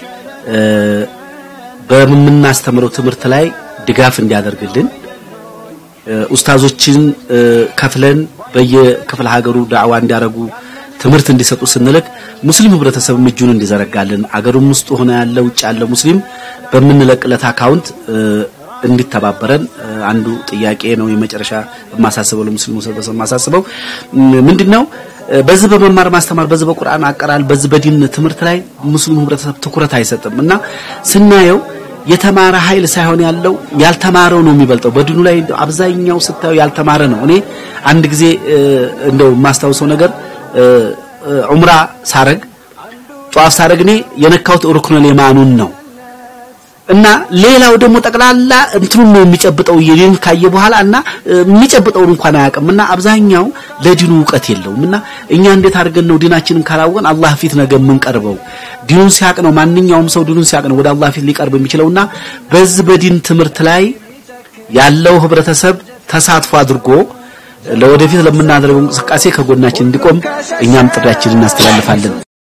በምናስተምረው ትምህርት ላይ ድጋፍ እንዲያደርግልን ኡስታዞችን ከፍለን በየክፍለ ሀገሩ ዳዕዋ እንዲያደርጉ ትምህርት እንዲሰጡ ስንልክ ሙስሊም ህብረተሰብ እጁን እንዲዘረጋልን አገሩም ውስጥ ሆነ ያለ ውጭ ያለ ሙስሊም በምንለቅለት አካውንት እንዲተባበረን አንዱ ጥያቄ ነው። የመጨረሻ የማሳስበው ለሙስሊሙ ህብረተሰብ የማሳስበው ምንድነው? በዚህ በመማር ማስተማር፣ በዚህ በቁርአን አቀራል፣ በዚህ በዲን ትምህርት ላይ ሙስሊሙ ህብረተሰብ ትኩረት አይሰጥም እና ስናየው የተማረ ኃይል ሳይሆን ያለው ያልተማረው ነው የሚበልጠው። በዲኑ ላይ አብዛኛው ስታየው ያልተማረ ነው። እኔ አንድ ጊዜ እንደው የማስታውሰው ነገር ዑምራ ሳረግ ጧፍ ሳረግ እኔ የነካሁት ሩክኑል የማኑን ነው እና ሌላው ደግሞ ጠቅላላ እንትኑን ነው የሚጨብጠው የዲን ካየ በኋላ እና የሚጨብጠውን እንኳን አያውቅም እና አብዛኛው ለዲኑ እውቀት የለውም እና እኛ እንዴት አድርገን ነው ዲናችንን ካላወቅን አላህ ፊት ነገ የምንቀርበው ዲኑን ሲያቅ ነው ማንኛውም ሰው ዲኑን ሲያቅ ነው ወደ አላህ ፊት ሊቀርብ የሚችለውና በዚህ በዲን ትምህርት ላይ ያለው ህብረተሰብ ተሳትፎ አድርጎ ለወደፊት ለምናደርገው እንቅስቃሴ ከጎናችን እንዲቆም እኛም ጥሪያችንን እናስተላልፋለን።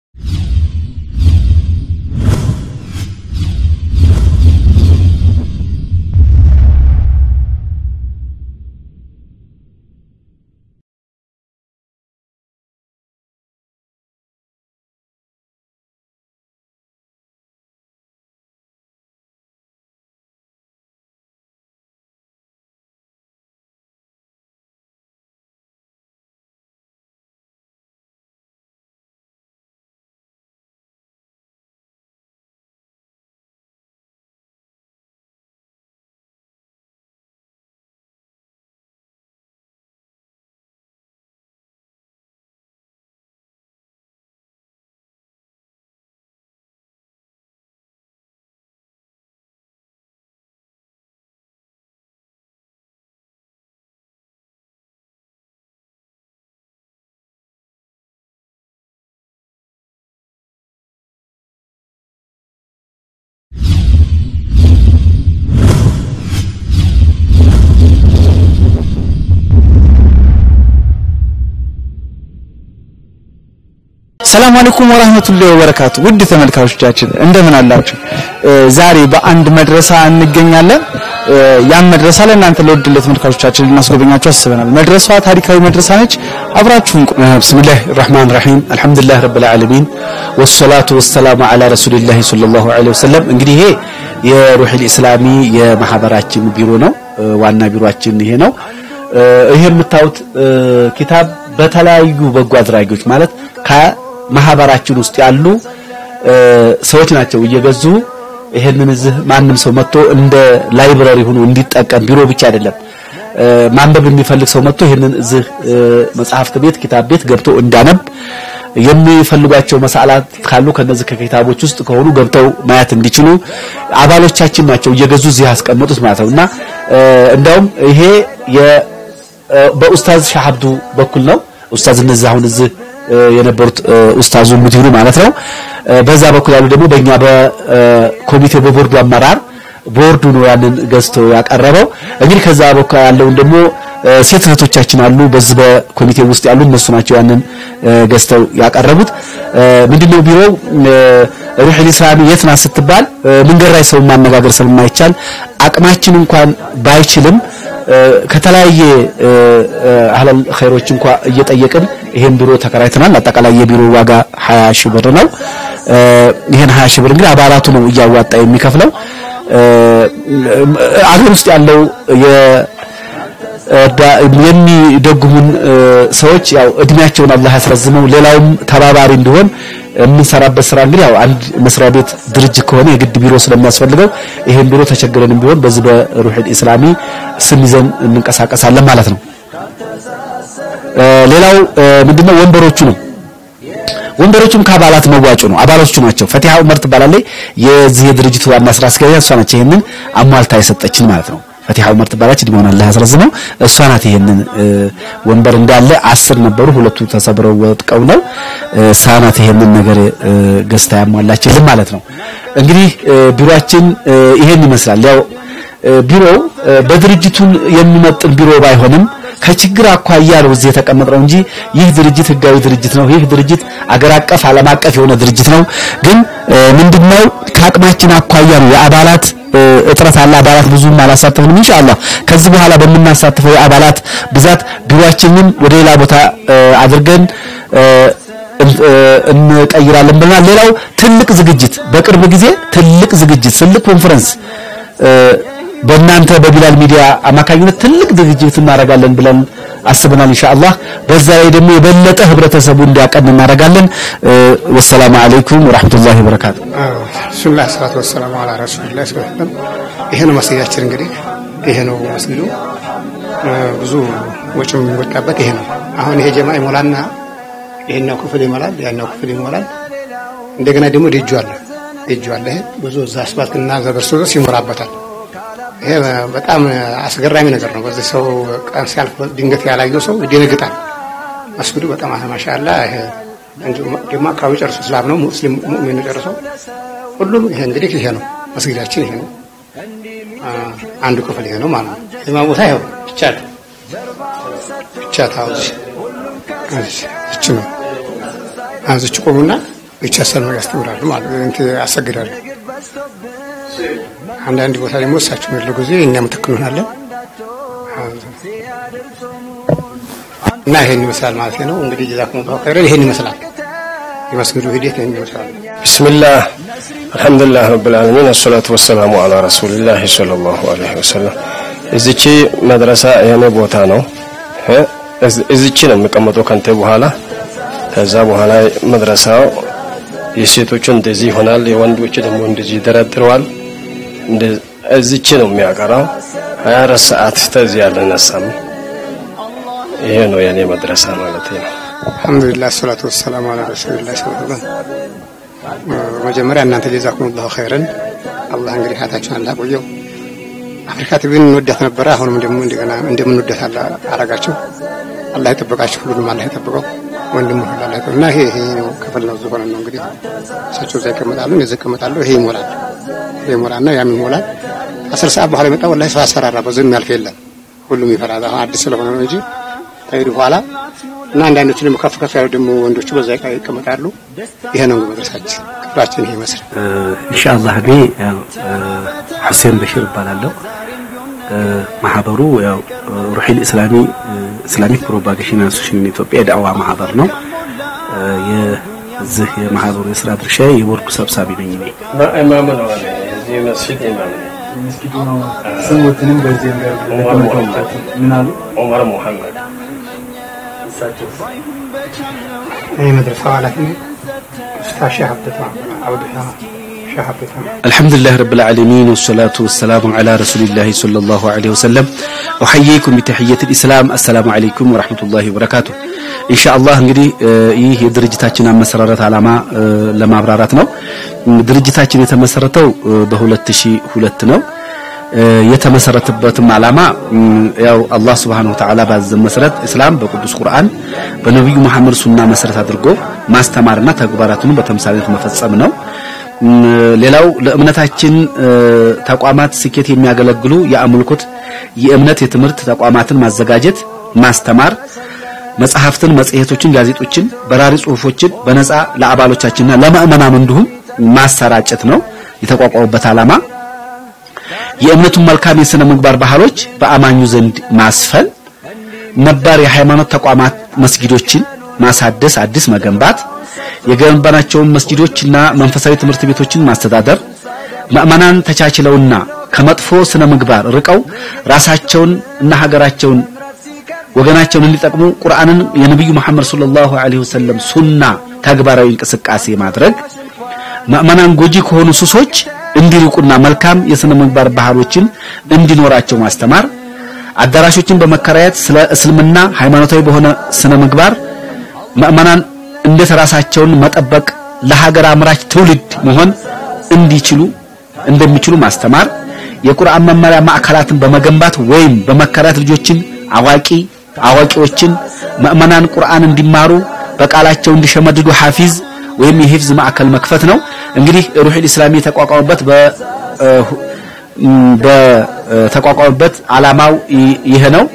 ሰላም አለይኩም ወራህመቱላሂ ወበረካቱ። ውድ ተመልካቾቻችን እንደምን አላችሁ? ዛሬ በአንድ መድረሳ እንገኛለን። ያን መድረሳ ለእናንተ ለውድለት ተመልካቾቻችን ልናስጎበኛችሁ አስበናል። መድረሳዋ ታሪካዊ መድረሳ ነች። አብራችሁን ቆዩ።
ብስሚላህ ራህማን ራሂም አልሐምዱሊላህ ረብል ዓለሚን ወሰላቱ ወሰላሙ ዓላ ረሱሊላህ ሰለላሁ ዐለይሂ ወሰለም። እንግዲህ ይሄ የሩሒል ኢስላሚ የማህበራችን ቢሮ ነው። ዋና ቢሮአችን ይሄ ነው። ይሄ የምታዩት ኪታብ በተለያዩ በጎ አድራጊዎች ማለት ከማህበራችን ውስጥ ያሉ ሰዎች ናቸው እየገዙ ይሄንን እዚህ ማንም ሰው መጥቶ እንደ ላይብረሪ ሆኖ እንዲጠቀም ቢሮ ብቻ አይደለም ማንበብ የሚፈልግ ሰው መጥቶ ይሄንን እዚህ መጽሐፍት ቤት ኪታብ ቤት ገብቶ እንዳነብ የሚፈልጓቸው መሳላት ካሉ ከነዚህ ከኪታቦች ውስጥ ከሆኑ ገብተው ማየት እንዲችሉ አባሎቻችን ናቸው እየገዙ እዚህ ያስቀመጡት ማለት ነው እና እንዳውም ይሄ በኡስታዝ ሻሀብዱ በኩል ነው ኡስታዝ እነዚህ አሁን እዚህ የነበሩት ኡስታዙ ሙዲሩ ማለት ነው በዛ በኩል ያሉ ደግሞ በእኛ በኮሚቴው በቦርዱ አመራር ቦርዱ ነው ያንን ገዝቶ ያቀረበው እንግዲህ ከዛ በኩል ያለውን ደግሞ ሴት እህቶቻችን አሉ በዚህ በኮሚቴው ውስጥ ያሉ እነሱ ናቸው ያንን ገዝተው ያቀረቡት ምንድነው ቢሮው ሩሒል ኢስላሚ የት ናት ስትባል መንገድ ላይ ሰው ማነጋገር ስለማይቻል አቅማችን እንኳን ባይችልም ከተለያየ አህለል ኸይሮች እንኳ እየጠየቅን ይሄን ቢሮ ተከራይተናል። አጠቃላይ የቢሮ ዋጋ 20 ሺህ ብር ነው። ይሄን 20 ሺህ ብር እንግዲህ አባላቱ ነው እያዋጣ የሚከፍለው። አገር ውስጥ ያለው የሚደጉሙን ሰዎች ያው እድሜያቸውን አላህ ያስረዝመው፣ ሌላውም ተባባሪ እንዲሆን የምንሰራበት ስራ እንግዲህ ያው አንድ መስሪያ ቤት ድርጅት ከሆነ የግድ ቢሮ ስለሚያስፈልገው ይሄን ቢሮ ተቸግረንም ቢሆን በዚህ በሩሒል ኢስላሚ ስም ይዘን እንንቀሳቀሳለን ማለት ነው። ሌላው ምንድነው ወንበሮቹ ነው። ወንበሮቹም ከአባላት መዋጮ ነው። አባሎቹ ናቸው። ፈቲሃ ዑመር ትባላለች። የዚህ የድርጅቱ ዋና ስራ አስኪያጅ እሷ ነች። ይሄንን አሟልታ የሰጠችን ማለት ነው። ፈቲሃ ዑመር ትባላለች። እድሜዋን አላህ ያስረዝመው። እሷ ናት ይሄንን ወንበር እንዳለ አስር ነበሩ፣ ሁለቱ ተሰብረው ወጥቀው ነው እሷ ናት ይሄንን ነገር ገዝታ ያሟላችልን ማለት ነው። እንግዲህ ቢሮአችን ይሄን ይመስላል። ያው ቢሮው በድርጅቱን የሚመጥን ቢሮ ባይሆንም ከችግር አኳያ ነው እዚህ የተቀመጥነው እንጂ ይህ ድርጅት ህጋዊ ድርጅት ነው። ይህ ድርጅት አገር አቀፍ ዓለም አቀፍ የሆነ ድርጅት ነው። ግን ምንድነው ከአቅማችን አኳያ ነው የአባላት እጥረት አለ። አባላት ብዙም አላሳተፍንም። ኢንሻአላህ ከዚህ በኋላ በምናሳትፈው የአባላት ብዛት ቢሮአችንን ወደ ሌላ ቦታ አድርገን እንቀይራለን ብለናል። ሌላው ትልቅ ዝግጅት በቅርብ ጊዜ ትልቅ ዝግጅት ትልቅ ኮንፈረንስ በእናንተ በቢላል ሚዲያ አማካኝነት ትልቅ ዝግጅት እናደርጋለን ብለን አስበናል ኢንሻአላህ። በዛ ላይ ደግሞ የበለጠ ህብረተሰቡ እንዲያቀን እናደርጋለን። ወሰላሙ አለይኩም ወራህመቱላሂ ወበረካቱ።
ብስሚላህ ሰላቱ ወሰላሙ አላ ረሱሊላህ ሰለም። ይሄ ነው መስጊዳችን እንግዲህ ይሄ ነው መስጊዱ። ብዙ ወጪ የሚወጣበት ይሄ ነው። አሁን ይሄ ጀማ ይሞላና ይሄኛው ክፍል ይሞላል፣ ያኛው ክፍል ይሞላል። እንደገና ደግሞ ደጁ አለ ደጁ አለ። ይሄ ብዙ እዛ አስፋልትና ዘበርሶ ይሞላበታል። ይሄ በጣም አስገራሚ ነገር ነው። በዚህ ሰው ቀን ሲያልፍ ድንገት ያላየው ሰው ይደነግጣል። መስጊዱ በጣም ማሻአላ። ይሄ ደግሞ አካባቢ ጨርሶ እስላም ነው ሙስሊም ሙእሚን ነው ጨርሶ ሁሉም ይሄ እንግዲህ ይሄ ነው መስጊዳችን። ይሄ ነው አንዱ ክፍል ይሄ ነው ማለት ነው። የማ ቦታ ይኸው ብቻ ብቻ ታውዝ እች ነው አዝች ቆሙና ብቻ ሰልማ ያስተምራሉ ማለት ነው። እንት ያሰግዳሉ። አንዳንድ ቦታ ደግሞ እሳቸው የሚሉ ጊዜ እኛ ምትክ እንሆናለን እና ይሄን ይመስላል ማለት ነው። እንግዲህ ጀዛኩሙላሁ ኸይረን ይሄን ይመስላል የመስጊዱ ሂደት ይሄን ይመስላል።
ቢስሚላህ አልሐምዱሊላህ ረብል ዓለሚን አሰላቱ ወሰላሙ አላ ረሱሊላህ ሰለላሁ ዐለይሂ ወሰለም። እዚቺ መድረሳ የኔ ቦታ ነው። እዚቺ ነው የሚቀመጠው ከንተ በኋላ ከዛ በኋላ መድረሳው የሴቶቹ እንደዚህ ይሆናል፣ የወንዶች ደግሞ እንደዚህ ይደረድረዋል። እዚች ነው የሚያቀራው። ሀያ አራት ሰዓት ተዚህ ያልነሳም። ይሄ ነው የኔ መድረሳ ማለት ነው።
አልሐምዱሊላህ ሰላቱ ወሰላሙ አላ ረሱሊላህ ሰለላሁ በመጀመሪያ እናንተ ጀዛኩሙላሁ ኸይረን አላህ እንግዲህ ሀያታችሁን አላህ ቆየው። አፍሪካ ቲቪን እንወዳት ነበረ። አሁንም ደግሞ እንደገና እንደምንወዳት አረጋችሁ። አላህ ይጠብቃችሁ። ሁሉንም አላህ ይጠብቀው። ወንድሙ ሁሉ አላህ ይጠብቀው እና ይሄ ይሄ ነው ክፍል ነው ዝሆነ ነው እንግዲህ እሳቸው እዛ ይቀመጣሉ፣ እነዚህ ይቀመጣሉ። ይሄ ይሞላል፣ ይሄ ይሞላልና ያም ይሞላል። አስር ሰዓት በኋላ የመጣ ወላሂ ሰው አሰራራ በዚህ የሚያልፍ የለም። ሁሉም ይፈራል። አሁን አዲስ ስለሆነ ነው እንጂ ከሄዱ በኋላ እና አንዳንዶቹ ደግሞ ከፍ ከፍ ያሉ ደግሞ ወንዶቹ በዛ ይቀመጣሉ። ይሄ ነው መድረሳችን፣ ክፍላችን ይሄ ይመስላል።
ኢንሻአላህ እኔ ሁሴን በሽር እባላለሁ። ማህበሩ ያው ሩሒል ኢስላሚ ኢስላሚክ ፕሮፓጌሽን አሶሲሽን ኢትዮጵያ የዳዕዋ ማህበር ነው። የዚህ የማህበሩ የስራ ድርሻ የቦርዱ ሰብሳቢ ነኝ እኔ።
ኢማም ነው አለ እዚህ መስጂድ ኢማም ነው።
መስጊዱ ነው ስሙትንም በዚህ ምን አሉ
ዑመር ሙሐመድ
እሳቸው
እኔ መድረሳው ኃላፊ ነኝ። ኡስታዝ ሼህ አብደታ አብደታ ሼህ አብደታ
አልሐምዱሊላህ ረብል ዓለሚን ወሰላቱ ወሰላሙ ዐላ ረሱሊላህ ሰለላሁ ዐለይሂ ወሰለም ኡሐይይኩም ቢተሕየቲል ኢስላም አሰላሙ ዐለይኩም ወረሕመቱላሂ ወበረካቱ። ኢንሻአላህ እንግዲህ ይህ የድርጅታችን አመሰራረት ዓላማ ለማብራራት ነው። ድርጅታችን የተመሰረተው በ2002 ነው። የተመሰረተበትም ዓላማ ያው አላህ Subhanahu Wa Ta'ala ባዘዘን መሰረት እስላም በቅዱስ ቁርአን በነብዩ መሐመድ ሱና መሰረት አድርጎ ማስተማርና ተግባራቱን በተምሳሌት መፈጸም ነው። ሌላው ለእምነታችን ተቋማት ስኬት የሚያገለግሉ የአምልኮት የእምነት የትምህርት ተቋማትን ማዘጋጀት፣ ማስተማር፣ መጽሐፍትን፣ መጽሔቶችን፣ ጋዜጦችን፣ በራሪ ጽሁፎችን በነፃ ለአባሎቻችንና ለምእመናኑ እንዲሁም ማሰራጨት ነው የተቋቋሙበት ዓላማ። የእምነቱን መልካም የሥነ ምግባር ባህሎች በአማኙ ዘንድ ማስፈን፣ ነባር የሃይማኖት ተቋማት መስጊዶችን ማሳደስ፣ አዲስ መገንባት፣ የገነባናቸውን መስጊዶችና መንፈሳዊ ትምህርት ቤቶችን ማስተዳደር፣ ምእመናን ተቻችለውና ከመጥፎ ስነ ምግባር ርቀው ራሳቸውን እና ሀገራቸውን ወገናቸውን እንዲጠቅሙ ቁርአንን የነብዩ መሐመድ ሰለላሁ ዐለይሂ ወሰለም ሱና ተግባራዊ እንቅስቃሴ ማድረግ ምእመናን ጎጂ ከሆኑ ሱሶች እንዲርቁና መልካም የስነ ምግባር ባህሎችን እንዲኖራቸው ማስተማር አዳራሾችን በመከራየት ስለ እስልምና ሃይማኖታዊ በሆነ ስነ ምግባር ምእመናን እንዴት ራሳቸውን መጠበቅ ለሀገር አምራች ትውልድ መሆን እንዲችሉ እንደሚችሉ ማስተማር የቁርአን መመሪያ ማዕከላትን በመገንባት ወይም በመከራየት ልጆችን አዋቂ አዋቂዎችን ምእመናን ቁርአን እንዲማሩ በቃላቸው እንዲሸመድዱ ሐፊዝ ወይም የሂፍዝ ማዕከል መክፈት ነው። እንግዲህ ሩሒል ኢስላሚ የተቋቋመበት በ በተቋቋመበት ዓላማው ይሄ ነው።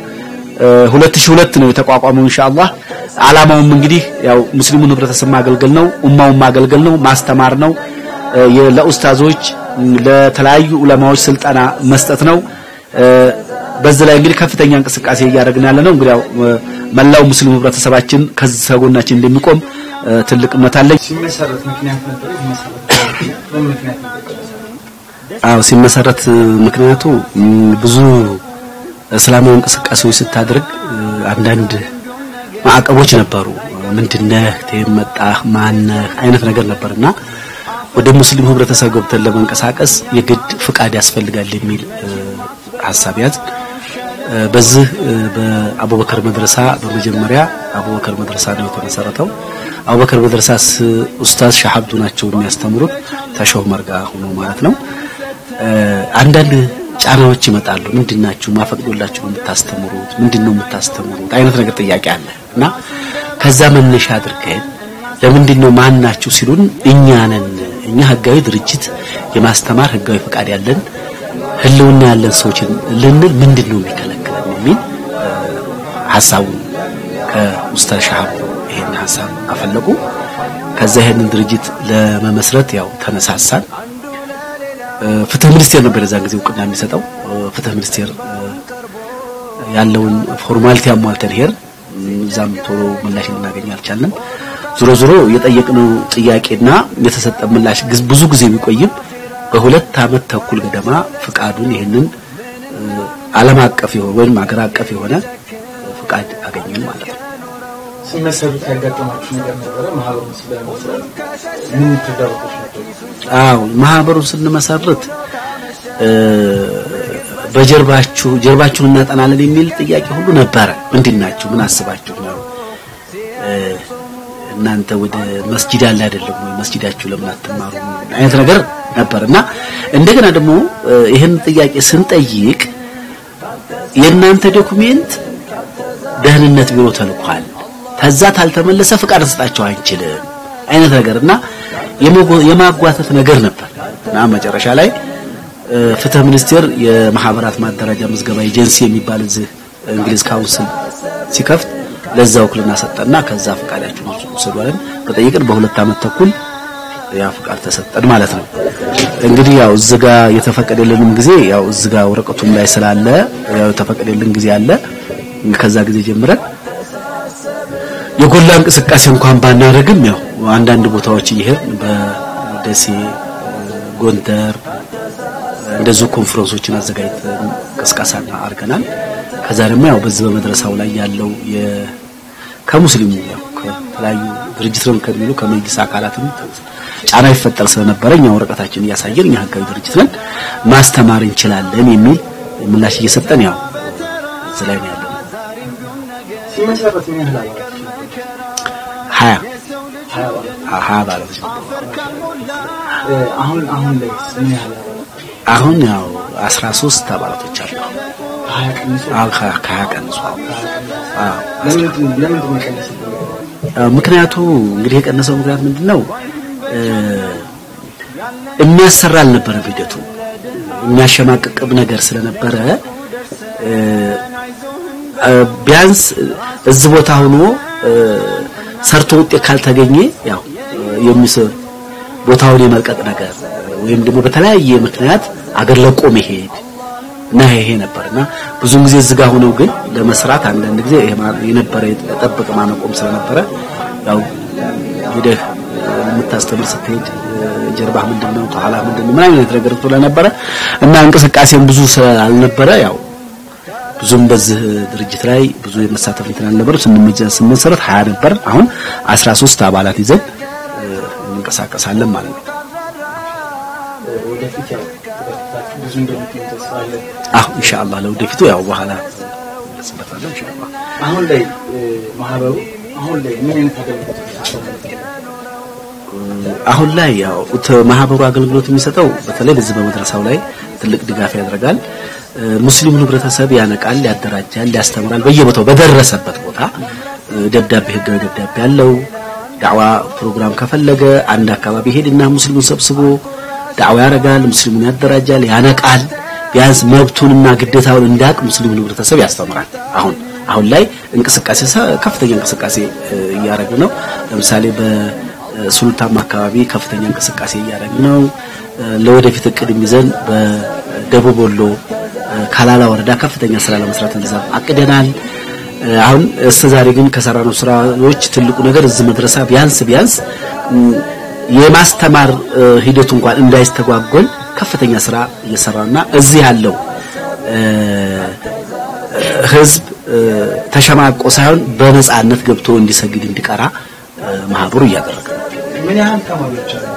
2002 ነው የተቋቋመው ኢንሻአላህ። ዓላማውም እንግዲህ ያው ሙስሊሙን ህብረተሰብ ማገልገል ነው፣ ኡማውን ማገልገል ነው፣ ማስተማር ነው። ለኡስታዞች ለተለያዩ ዑለማዎች ስልጠና መስጠት ነው። በዚህ ላይ እንግዲህ ከፍተኛ እንቅስቃሴ እያደረግን ያለ ነው። እንግዲህ ያው መላው ሙስሊሙ ህብረተሰባችን ከዚህ ከጎናችን እንደሚቆም ትልቅ እምነት አለኝ።
ሲመሰረት ምክንያት ነበር ሲመሰረት በምክንያት
አዎ ሲመሰረት ምክንያቱ ብዙ እስላማዊ እንቅስቃሴዎች ስታደርግ አንዳንድ ማዕቀቦች ነበሩ። ምንድነህ ተመጣህ ማነህ አይነት ነገር ነበርና ወደ ሙስሊም ህብረተሰብ ገብተን ለመንቀሳቀስ የግድ ፍቃድ ያስፈልጋል የሚል ሀሳብ ያዝ። በዚህ በአቡበከር መድረሳ በመጀመሪያ አቡበከር መድረሳ ነው የተመሰረተው። አቡበከር መድረሳስ ኡስታዝ ሻሀብዱ ናቸው የሚያስተምሩት ተሾህ መርጋ ሆኖ ማለት ነው። አንዳንድ ጫናዎች ይመጣሉ። ምንድናችሁ ማፈቅዶላችሁ ነው የምታስተምሩት? ምንድነው የምታስተምሩት? አይነት ነገር ጥያቄ አለ እና ከዛ መነሻ አድርገን ለምንድነው ማን ናችሁ ሲሉን እኛ ነን እኛ ህጋዊ ድርጅት የማስተማር ህጋዊ ፈቃድ ያለን ህልውና ያለን ሰዎችን ልንል ምንድነው የሚከለክለን የሚል ሀሳቡን ከኡስታዝ ሻሃብ ይሄን ሀሳብ አፈለቁ። ከዛ ይሄንን ድርጅት ለመመስረት ያው ተነሳሳን። ፍትህ ሚኒስቴር ነበር የዛን ጊዜ እውቅና የሚሰጠው። ፍትህ ሚኒስቴር ያለውን ፎርማሊቲ አሟልተን ሄር እዛም ቶሎ ምላሽ ልናገኝ አልቻልንም። ዞሮ ዞሮ የጠየቅነው ጥያቄና የተሰጠ ምላሽ ብዙ ጊዜ ቢቆይም በሁለት አመት ተኩል ገደማ ፍቃዱን ይህንን ዓለም አቀፍ የሆነ ወይም አገር አቀፍ የሆነ ፍቃድ አገኘን ማለት ነው።
ሲመሰሩት ያጋጠማችሁ ነገር ነበረ? ማህበሩን ስለመሰረት ምን ተዳውቆች ነበር?
አዎ ማህበሩን ስንመሰርት በጀርባችሁ ጀርባችሁን እናጠናለን የሚል ጥያቄ ሁሉ ነበረ። ምንድናችሁ? ምን አስባችሁ ነው? እናንተ ወደ መስጂድ ያለ አይደለም ወይ? መስጂዳችሁ ለምን አትማሩ? አይነት ነገር ነበር እና እንደገና ደግሞ ይህን ጥያቄ ስንጠይቅ የእናንተ ዶኩሜንት ደህንነት ቢሮ ተልኳል፣ ከዛ ታልተመለሰ ፍቃድ እንሰጣቸው አንችልም አይነት ነገር እና የማጓተት ነገር ነበር እና መጨረሻ ላይ ፍትህ ሚኒስቴር የማህበራት ማደራጃ ምዝገባ ኤጀንሲ የሚባል እዚህ እንግሊዝ ካውንስል ሲከፍት ለዛ ውክልና ሰጠና ከዛ ፈቃዳችሁን ውሰዱ አለን። በጠየቅን በሁለት አመት ተኩል ያ ፍቃድ ተሰጠን ማለት ነው። እንግዲህ ያው እዚህ ጋር የተፈቀደልንም ጊዜ ያው እዚህ ጋር ወረቀቱም ላይ ስላለ ያው የተፈቀደልን ጊዜ አለ። ከዛ ጊዜ ጀምረን የጎላ እንቅስቃሴ እንኳን ባናደርግም ያው አንዳንድ ቦታዎች እየሄድን በደሴ፣ ጎንደር እንደዚሁ ኮንፈረንሶችን አዘጋጅተን ቅስቀሳ አድርገናል። ከዛ ደግሞ ያው በዚህ በመድረሳው ላይ ያለው የ ከሙስሊሙ ያው ከተለያዩ ድርጅት ነው ከሚሉ ከመንግስት አካላትም ጫና ይፈጠር ስለነበረ እኛ ወረቀታችን እያሳየን እኛ ህጋዊ ድርጅት ነን ማስተማር እንችላለን የሚል ምላሽ እየሰጠን ያው እዚህ ላይ ነው ያለው።
ሲመሰረት ምን ያህል አባላት
ሀያ ሀያ ባለች
አሁን አሁን ላይ ምን ያህል አባላት
አሁን ያው 13 አባላቶች አሉ።
ሀያ ቀንሶ
አሁን ከ- ከሀያ ቀንሷል። አዎ
ለምንድን ለምንድን ነው የቀነሰው?
አዎ፣ ምክንያቱ እንግዲህ የቀነሰው ምክንያት ምንድነው? እ የሚያሰራ አልነበረም ሂደቱ የሚያሸማቅቅም ነገር ስለነበረ እ እ ቢያንስ እዚህ ቦታ ሆኖ እ ሰርቶ ውጤት ካልተገኘ ያው የሚስ ቦታውን የመልቀቅ ነገር ወይም ደግሞ በተለያየ ምክንያት አገር ለቆ መሄድ እና ይሄ ነበርና ብዙውን ጊዜ እዚህ ጋር ሆነው ግን ለመስራት አንዳንድ ጊዜ ይሄ ማ- የነበረ የጠበቀ ማነቆም ስለነበረ ያው ሄደህ የምታስተምር ስትሄድ ጀርባ ምንድነው ከኋላ ምንድነው ምን አይነት ነገር ስለነበረ እና እንቅስቃሴም ብዙ ስላልነበረ ያው ብዙም በዚህ ድርጅት ላይ ብዙ የመሳተፍ እንትን አልነበረ ስንመጀ ስንመሰረት 20 ነበር አሁን 13 አባላት ይዘን እ፣ እንንቀሳቀሳለን ማለት ነው
ወደፊት ያው ወደፊታችሁ ብዙ እንደምትሆኑ ተስፋ አለን።
አሁ ኢንሻአላህ ለወደፊቱ ያው በኋላ እንመለስበታለን ኢንሻአላህ
አሁን ላይ እ፣ ማህበሩ አሁን ላይ ምን አይነት አገልግሎት ይሰጣል?
አሁን ላይ ያው ተ- ማህበሩ አገልግሎት የሚሰጠው በተለይ በዚህ በመድረሳው ላይ ትልቅ ድጋፍ ያደርጋል። እ፣ ሙስሊሙን ህብረተሰብ ያነቃል፣ ያደራጃል፣ ያስተምራል። በየቦታው በደረሰበት ቦታ እ፣ ደብዳቤ ህጋዊ ደብዳቤ ያለው ዳዕዋ ፕሮግራም ከፈለገ አንድ አካባቢ ሄድና ሙስሊሙን ሰብስቦ ዳዕዋ ያደርጋል፣ ሙስሊሙን ያደራጃል፣ ያነቃል። ቢያንስ መብቱንና ግዴታውን እንዲያውቅ ሙስሊሙን ህብረተሰብ ያስተምራል። አሁን አሁን ላይ እንቅስቃሴ ሰ- ከፍተኛ እንቅስቃሴ እ፣ እያደረግን ነው። ለምሳሌ በሱልታም አካባቢ ከፍተኛ እንቅስቃሴ እያደረግን ነው። እ፣ ለወደፊት እቅድ ይዘን በደቡብ ወሎ እ፣ ካላላ ወረዳ ከፍተኛ ስራ ለመስራት እንደዛ አቅደናል። እ፣ አሁን እስከ ዛሬ ግን ከሰራነው ስራዎች ትልቁ ነገር እዚህ መድረሳ ቢያንስ ቢያንስ ም፣ የማስተማር እ፣ ሂደቱ እንኳን እንዳይስተጓጎል ከፍተኛ ስራ እየሰራና እዚህ ያለው እ፣ ህዝብ እ፣ ተሸማቆ ሳይሆን በነጻነት ገብቶ እንዲሰግድ እንዲቀራ እ፣ ማህበሩ እያደረገ ነው።
ምን ያህል ተማሪዎች አሉ?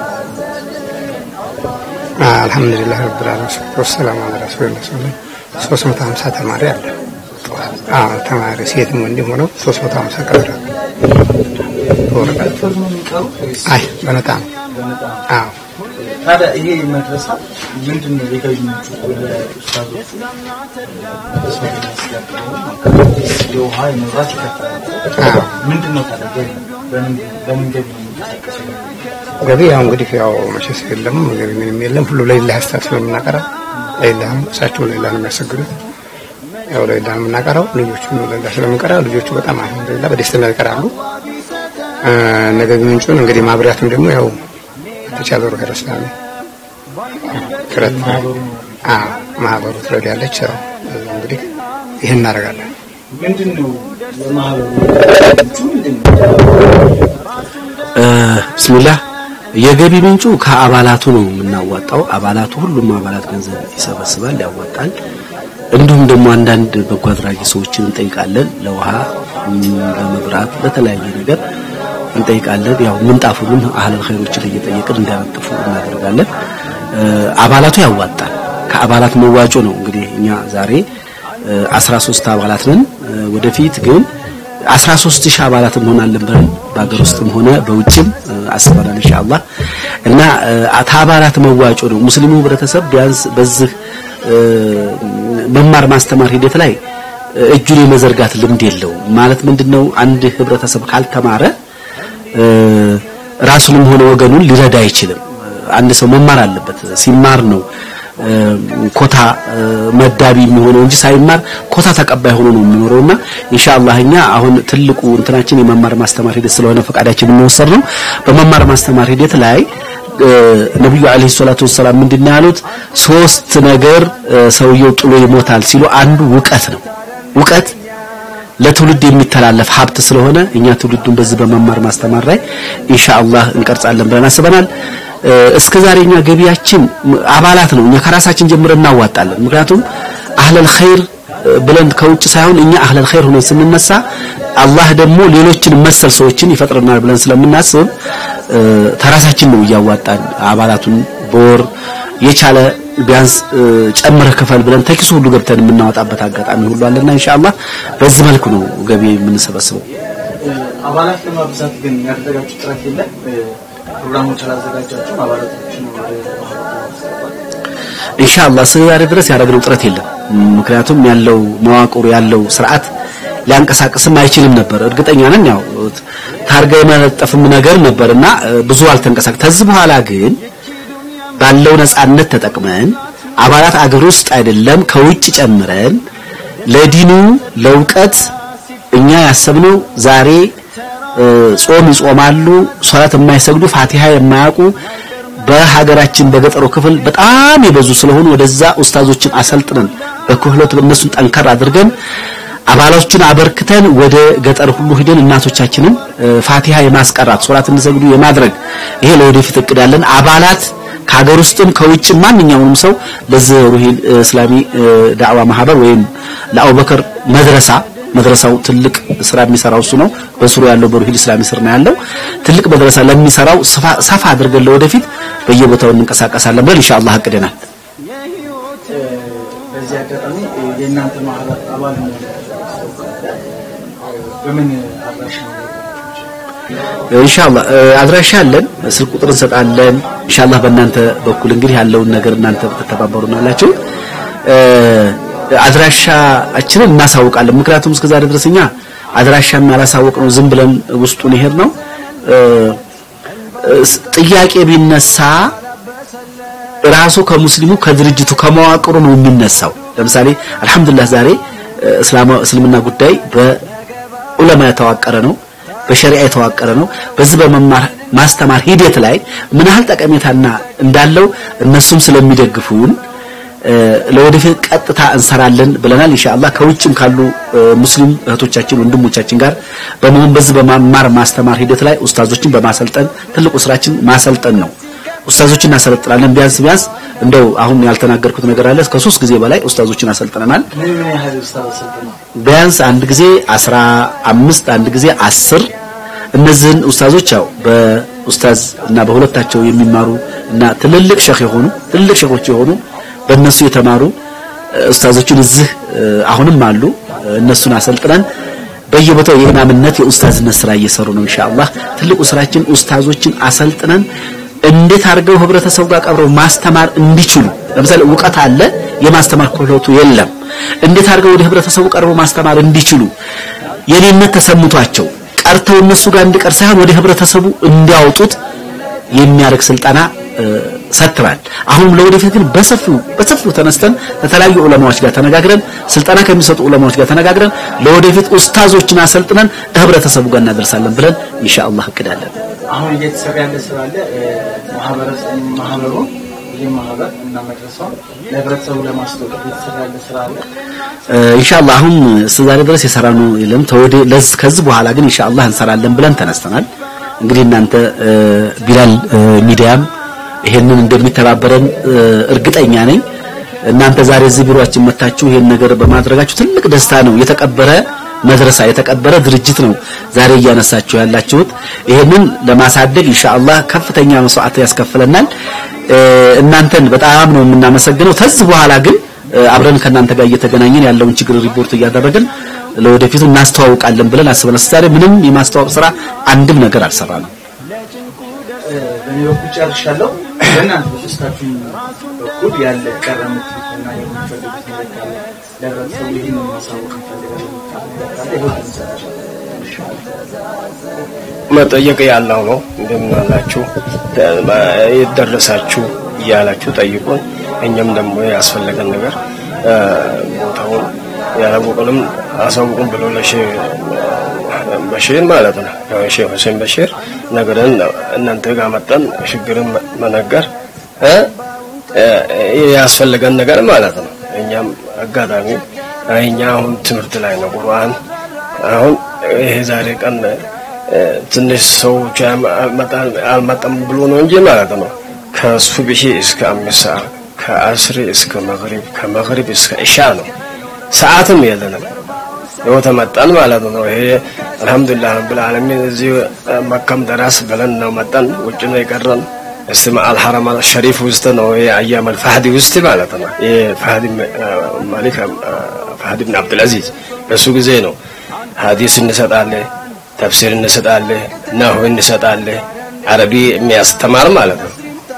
አልሐምዱሊላህ ረብል ዓለሚን ሰላቱ ወሰላሙ ዐላ ረሱሊላህ ሰለላሁ ሶስት መቶ ሀምሳ ተማሪ አለ። አዎ ተማሪ ሴትም ወንድም ሆነው ሶስት መቶ ሀምሳ ቀረ በወረቀት
ክፍል ነው የሚቀሩት ወይስ
አይ በነጣ ነው።
በነፃ?
አዎ
ታዲያ ይሄ መድረሳ ምንድን ነው የገቢ ምንጩ? ወደ ኡስታዞቹ መስመር የሚያስገባው የውሃ የመብራት ይከፍላል።
አዎ
ምንድን ነው ታዲያ ገቢ? በምን በምን ገቢ ነው የሚንቀሳቀሰው?
ገቢ ያው እንግዲህ ያው መቼስ የለም ገቢ ምንም የለም። ሁሉ ለሌላህ ስታት ስለምናቀረው ለሌላህ ነው። እሳቸው ለሌላህ ነው የሚያሰግዱት። ያው ለሌላህ ነው የምናቀረው። ልጆቹ ለሌላህ ስለምንቀራ ልጆቹ በጣም አልሐምዱሊላህ በደስተኛ ይቀራሉ። እ፣ ነገ ምንጩን እንግዲህ ማብሪያቱም ደግሞ ያው ተቻለ ሩህ ረስላለ ክረት
ማህበሩ ነው።
አዎ ማህበሩ ትረዳለች። ያው እንግዲህ ይህን እናደርጋለን።
ምንድን ነው የማህበሩ ምንጩ ምንድን ነው?
እ፣ ቢስሚላህ የገቢ ምንጩ ከአባላቱ ነው የምናዋጣው። አባላቱ ሁሉም አባላት ገንዘብ ይሰበስባል፣ ያዋጣል። እንዲሁም ደግሞ አንዳንድ በጎ አድራጊ ሰዎችን እንጠይቃለን። ለውሃ፣ እም፣ ለመብራት፣ ለተለያየ ነገር እንጠይቃለን። ያው ምንጣፉንም አህለል ኸይሮችን እየጠየቅን እንዲያነጥፉ እናደርጋለን። እ፣ አባላቱ ያዋጣል። ከአባላት መዋጮ ነው እንግዲህ እኛ ዛሬ እ፣ 13 አባላት ነን። እ፣ ወደፊት ግን 13 ሺህ አባላት እንሆናለን ብለን በሀገር ውስጥም ሆነ በውጭም እ፣ አስበናል ኢንሻአላህ እና እ፣ ከአባላት መዋጮ ነው ሙስሊሙ ህብረተሰብ ቢያንስ በዚህ እ፣ መማር ማስተማር ሂደት ላይ እ፣ እጁን የመዘርጋት ልምድ የለውም። ማለት ምንድነው አንድ ህብረተሰብ ካልተማረ እ፣ ራሱንም ሆነ ወገኑን ሊረዳ አይችልም። አንድ ሰው መማር አለበት። ሲማር ነው እ፣ ኮታ እ፣ መዳቢ የሚሆነው እንጂ ሳይማር ኮታ ተቀባይ ሆኖ ነው የሚኖረውና ኢንሻአላህ እኛ አሁን ትልቁ እንትናችን የመማር ማስተማር ሂደት ስለሆነ ፈቃዳችን የሚወሰድ ነው። በመማር ማስተማር ሂደት ላይ ነብዩ አለይሂ ሰላቱ ወሰላም ምንድን ነው ያሉት? ሶስት ነገር ሰውየው ጥሎ ይሞታል ሲሉ አንዱ እውቀት ነው። እውቀት ለትውልድ የሚተላለፍ ሀብት ስለሆነ እኛ ትውልዱን በዚህ በመማር ማስተማር ላይ ኢንሻአላህ እንቀርጻለን ብለን አስበናል። እስከ ዛሬ እኛ ገቢያችን አባላት ነው። እኛ ከራሳችን ጀምረን እናዋጣለን። ምክንያቱም አህለል ኸይር ብለን ከውጭ ሳይሆን እኛ አህለል ኸይር ሆነን ስንነሳ አላህ ደግሞ ሌሎችን መሰል ሰዎችን ይፈጥረናል ብለን ስለምናስብ ተራሳችን ነው እያዋጣን አባላቱን በወር የቻለ ቢያንስ ጨምረህ ክፈል ብለን ተኪሱ ሁሉ ገብተን የምናወጣበት አጋጣሚ ሁሉ አለና ኢንሻአላህ በዚህ መልኩ ነው ገቢ የምንሰበስበው።
አባላት ለማብዛት ግን ያደረጋችሁ ጥረት የለም? ፕሮግራሞች አላዘጋጃችሁም? አባላቶችን
ኢንሻአላህ እስከ ዛሬ ድረስ ያደረግነው ጥረት የለም። ምክንያቱም ያለው መዋቅሩ ያለው ስርዓት ሊያንቀሳቅስም አይችልም ነበር። እርግጠኛ ነን ያው ታርጋ የመለጠፍም ነገር ነበርና ብዙ አልተንቀሳቀስ። ከዚህ በኋላ ግን ባለው ነጻነት ተጠቅመን አባላት አገር ውስጥ አይደለም ከውጭ ጨምረን ለዲኑ ለእውቀት እኛ ያሰብነው ዛሬ ጾም ይጾማሉ፣ ሶላት የማይሰግዱ ፋቲሃ የማያውቁ በሀገራችን በገጠሩ ክፍል በጣም የበዙ ስለሆኑ ወደዛ ኡስታዞችን አሰልጥነን በክህሎት እነሱን ጠንከር አድርገን አባሎችን አበርክተን ወደ ገጠር ሁሉ ሂደን እናቶቻችንን ፋቲሃ የማስቀራት ሶላት እንዲሰግዱ የማድረግ ይሄ ለወደፊት እቅዳለን። አባላት ከሀገር ውስጥም ከውጭ ማንኛውንም ሰው ለዚህ ሩሂል እስላሚ ዳዕዋ ማህበር ወይም ለአቡበከር መድረሳ መድረሳው ትልቅ ስራ የሚሰራው እሱ ነው። በስሩ ያለው በሩሂል እስላሚ ስር ነው ያለው። ትልቅ መድረሳ ለሚሰራው ሰፋ አድርገን ለወደፊት በየቦታው እንንቀሳቀሳለን ብለን ኢንሻአላህ አቅደናል።
በዚህ አጋጣሚ የእናንተ ማህበር አባል በምን አድራሻ
ኢንሻአላህ አድራሻ አለን፣ ስልክ ቁጥር እንሰጣለን። ኢንሻአላህ በእናንተ በኩል እንግዲህ ያለውን ነገር እናንተ ትተባበሩናላችሁ። አድራሻችንን እናሳውቃለን። ምክንያቱም እስከዛሬ ድረስ እኛ አድራሻም ያላሳወቅ ነው ዝም ብለን ውስጡን ይሄድ ነው። ጥያቄ ቢነሳ ራሱ ከሙስሊሙ ከድርጅቱ ከመዋቅሩ ነው የሚነሳው። ለምሳሌ አልহামዱሊላህ ዛሬ እስልምና ጉዳይ በዑለማ የተዋቀረ ነው፣ በሸሪዓ የተዋቀረ ነው። በዚህ በመማር ማስተማር ሂደት ላይ ምን ያህል ጠቀሜታና እንዳለው እነሱም ስለሚደግፉን ለወደፊት ቀጥታ እንሰራለን ብለናል። ኢንሻአላህ ከውጭም ካሉ ሙስሊም እህቶቻችን ወንድሞቻችን ጋር በመሆን በዚህ በመማር ማስተማር ሂደት ላይ ኡስታዞችን በማሰልጠን ትልቁ ስራችን ማሰልጠን ነው። ኡስታዞችን እናሰለጥናለን። ቢያንስ ቢያንስ እንደው አሁን ያልተናገርኩት ነገር አለ። ከሶስት ጊዜ በላይ ኡስታዞችን አሰልጥነናል። ቢያንስ አንድ ጊዜ አስራ አምስት አንድ ጊዜ አስር እነዚህን ኡስታዞች ያው በኡስታዝ እና በሁለታቸው የሚማሩ እና ትልልቅ ሸህ የሆኑ ትልልቅ ሸኾች የሆኑ በእነሱ የተማሩ ኡስታዞችን እዚህ አሁንም አሉ። እነሱን አሰልጥነን በየቦታው የኢማምነት የኡስታዝነት ስራ እየሰሩ ነው። ኢንሻአላህ ትልቁ ስራችን ኡስታዞችን አሰልጥነን እንዴት አድርገው ህብረተሰቡ ጋር ቀብረው ማስተማር እንዲችሉ ለምሳሌ እውቀት አለ፣ የማስተማር ክህሎቱ የለም። እንዴት አድርገው ወደ ህብረተሰቡ ቀርበው ማስተማር እንዲችሉ የኔነት ተሰምቷቸው ቀርተው እነሱ ጋር እንዲቀር ሳይሆን ወደ ህብረተሰቡ እንዲያወጡት የሚያደርግ ስልጠና ሰጥተናል። አሁንም ለወደፊት ግን በሰፊው በሰፊው ተነስተን ከተለያዩ ዑለማዎች ጋር ተነጋግረን ስልጠና ከሚሰጡ ዑለማዎች ጋር ተነጋግረን ለወደፊት ኡስታዞችን አሰልጥነን ህብረተሰቡ ጋር እናደርሳለን ብለን ኢንሻአላህ እቅዳለን።
አሁን እየተሰራ ያለ ስራ አለ። ማህበረሰብ ማህበሩ ይህ ማህበር እና መድረሳው ለህብረተሰቡ ለማስተዋወቅ እየተሰራ ያለ ስራ አለ።
ኢንሻአላህ አሁን እስከዛሬ ድረስ የሰራነው የለም። ተወደ ለዚህ ከዚህ በኋላ ግን ኢንሻአላህ እንሰራለን ብለን ተነስተናል። እንግዲህ እናንተ ቢላል ሚዲያም ይሄንን እንደሚተባበረን እርግጠኛ ነኝ። እናንተ ዛሬ እዚህ ቢሮአችን መታችሁ ይሄን ነገር በማድረጋችሁ ትልቅ ደስታ ነው። የተቀበረ መድረሳ የተቀበረ ድርጅት ነው ዛሬ እያነሳችሁ ያላችሁት። ይሄንን ለማሳደግ ኢንሻአላህ ከፍተኛ መስዋዕት ያስከፍለናል። እናንተን በጣም ነው የምናመሰግነው። ከዚህ በኋላ ግን አብረን ከእናንተ ጋር እየተገናኘን ያለውን ችግር ሪፖርት እያደረግን ለወደፊቱ እናስተዋውቃለን ብለን አስበን ዛሬ ምንም የማስተዋወቅ ስራ አንድም ነገር አልሰራንም።
በእኔ በኩል ጨርሻለሁ። በእናንተ በሶስታችሁ በኩል ያለ ቀረ የምትሉትና የምትፈልጉት ነገር ካለ ለህብረተሰቡ ይህን ማሳወቅ እንፈልጋለን ካለ ይሁን
መጠየቅ ያለው ነው። እንደምን አላችሁ የደረሳችሁ እያላችሁ ጠይቁን። እኛም ደግሞ ያስፈለገን ነገር ቦታውን ያላወቁንም አሳውቁን ብሎ ለሼህ በሺር ማለት ነው ሼህ ሁሴን በሺር ነገርን እናንተ ጋር መጠን ችግርን መነገር ያስፈለገን ነገር ማለት ነው። እኛም አጋጣሚ እኛ አሁን ትምህርት ላይ ነው ቁርአን አሁን ይሄ ዛሬ ቀን ትንሽ ሰዎች አልመጣም ብሎ ነው እንጂ ማለት ነው ከሱብሂ እስከ አምስት ሰዓት ከአስሪ እስከ መግሪብ ከመግሪብ እስከ እሻ ነው። ሰዓትም የለንም። ይኸው ተመጣን ማለት ነው። ይሄ አልሐምዱሊላህ ረብል ዓለሚን እዚህ መካም ደራስ ብለን ነው መጣን። ውጭ ነው የቀረን። እስቲ አልሐረም ሸሪፍ ውስጥ ነው ይሄ አያም አልፋህዲ ውስጥ ማለት ነው። ይሄ ፋህዲ ማሊክ ፋህዲ ብን አብዱልአዚዝ በሱ ጊዜ ነው ሀዲስ እንሰጣለን፣ ተፍሲር እንሰጣለን፣ ናሁ እንሰጣለን። አረቢ የሚያስተማር ማለት ነው።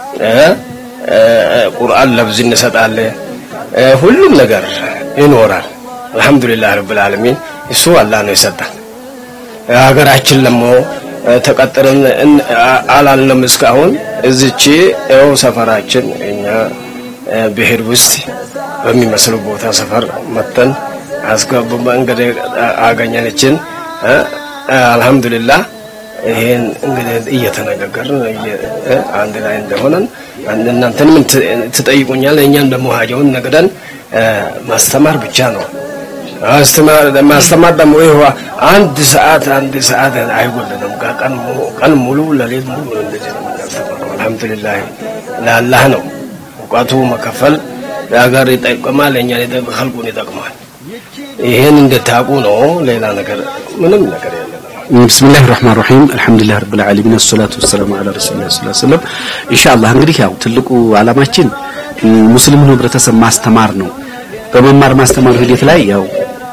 ቁርአን ለብዝ እንሰጣለን። ሁሉም ነገር ይኖራል። አልሐምዱሊላህ ረብል ዓለሚን እሱ አላህ ነው የሰጠን። ሀገራችን ደግሞ ተቀጥረን አላልንም እስካሁን እዚች ያው ሰፈራችን እኛ ብሄር ውስጥ በሚመስሉ ቦታ ሰፈር መተን አስገቡ እንግዲህ አገኘነችን። አልሐምዱሊላህ ይሄን እንግዲህ እየተነጋገርን አንድ ላይ እንደሆነን እናንተን ምን ትጠይቁኛል? እኛም ደግሞ ሀጀውን ነግደን ማስተማር ብቻ ነው። ማስተማር ደግሞ ይኸው አንድ ሰዓት አንድ ሰዓት አይጎልንም። ቀን ሙሉ ለሌት ሙሉ እንደዚህ ነው የምናስተምረው። አልሐምዱሊላህ ለአላህ ነው እውቀቱ መከፈል ለሀገር ይጠቅማል፣ እኛን ኸልቁን ይጠቅማል። ይሄን እንድታውቁ ነው። ሌላ ነገር ምንም ነገር የለም።
ብስሚላህ ራህማን ራሂም አልሐምዱሊላህ ረብል ዓለሚን ወሰላቱ ወሰላሙ ዐላ ረሱሊላህ ሰለላሁ ዐለይሂ ወሰለም። ኢንሻአላህ እንግዲህ ያው ትልቁ ዓላማችን ሙስሊሙን ህብረተሰብ ማስተማር ነው። በመማር ማስተማር ሂደት ላይ ያው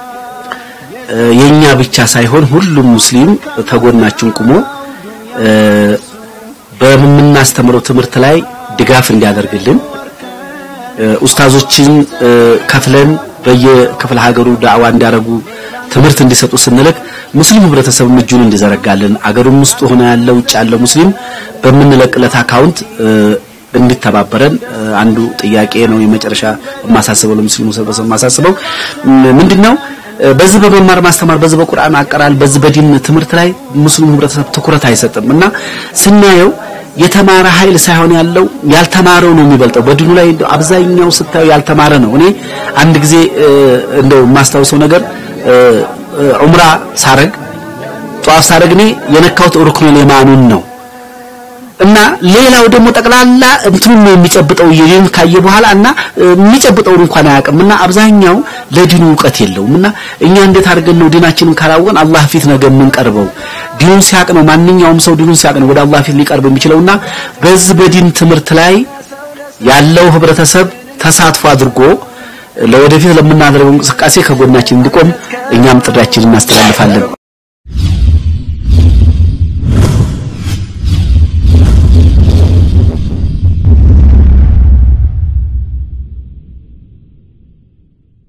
የኛ ብቻ ሳይሆን ሁሉም ሙስሊም ተጎናችን ቁሞ በምናስተምረው ትምህርት ላይ ድጋፍ እንዲያደርግልን ኡስታዞችን ከፍለን በየክፍለ ሀገሩ ዳዕዋ እንዲያደርጉ ትምህርት እንዲሰጡ ስንልክ ሙስሊም ህብረተሰብ እጁን እንዲዘረጋልን አገሩም ውስጥ ሆነ ያለው ውጭ ያለው ሙስሊም በምንለቅለት አካውንት እንዲተባበረን አንዱ ጥያቄ ነው። የመጨረሻ የማሳስበው ለሙስሊሙ ህብረተሰብ የማሳስበው ምንድነው? በዚህ በመማር ማስተማር በዚህ በቁርአን አቀራል በዚህ በዲን ትምህርት ላይ ሙስሊሙ ህብረተሰብ ትኩረት አይሰጥም እና ስናየው የተማረ ኃይል ሳይሆን ያለው ያልተማረው ነው የሚበልጠው። በዲኑ ላይ አብዛኛው ስታዩ ያልተማረ ነው። እኔ አንድ ጊዜ እንደው የማስታውሰው ነገር ዑምራ ሳረግ ጧፍ ሳረግ እኔ የነካሁት ሩክኑል የማኑን ነው እና ሌላው ደግሞ ጠቅላላ እንትኑ ነው የሚጨብጠው ይሄን ካየ በኋላ እና የሚጨብጠውን እንኳን አያውቅም እና አብዛኛው ለዲኑ እውቀት የለውም እና እኛ እንዴት አድርገን ነው ዲናችንን ካላወቅን አላህ ፊት ነገ የምንቀርበው ዲኑን ሲያቅ ነው ማንኛውም ሰው ዲኑን ሲያቅ ነው ወደ አላህ ፊት ሊቀርብ የሚችለውና በዚህ በዲን ትምህርት ላይ ያለው ህብረተሰብ ተሳትፎ አድርጎ ለወደፊት ለምናደርገው እንቅስቃሴ ከጎናችን እንዲቆም እኛም ጥሪያችንን እናስተላልፋለን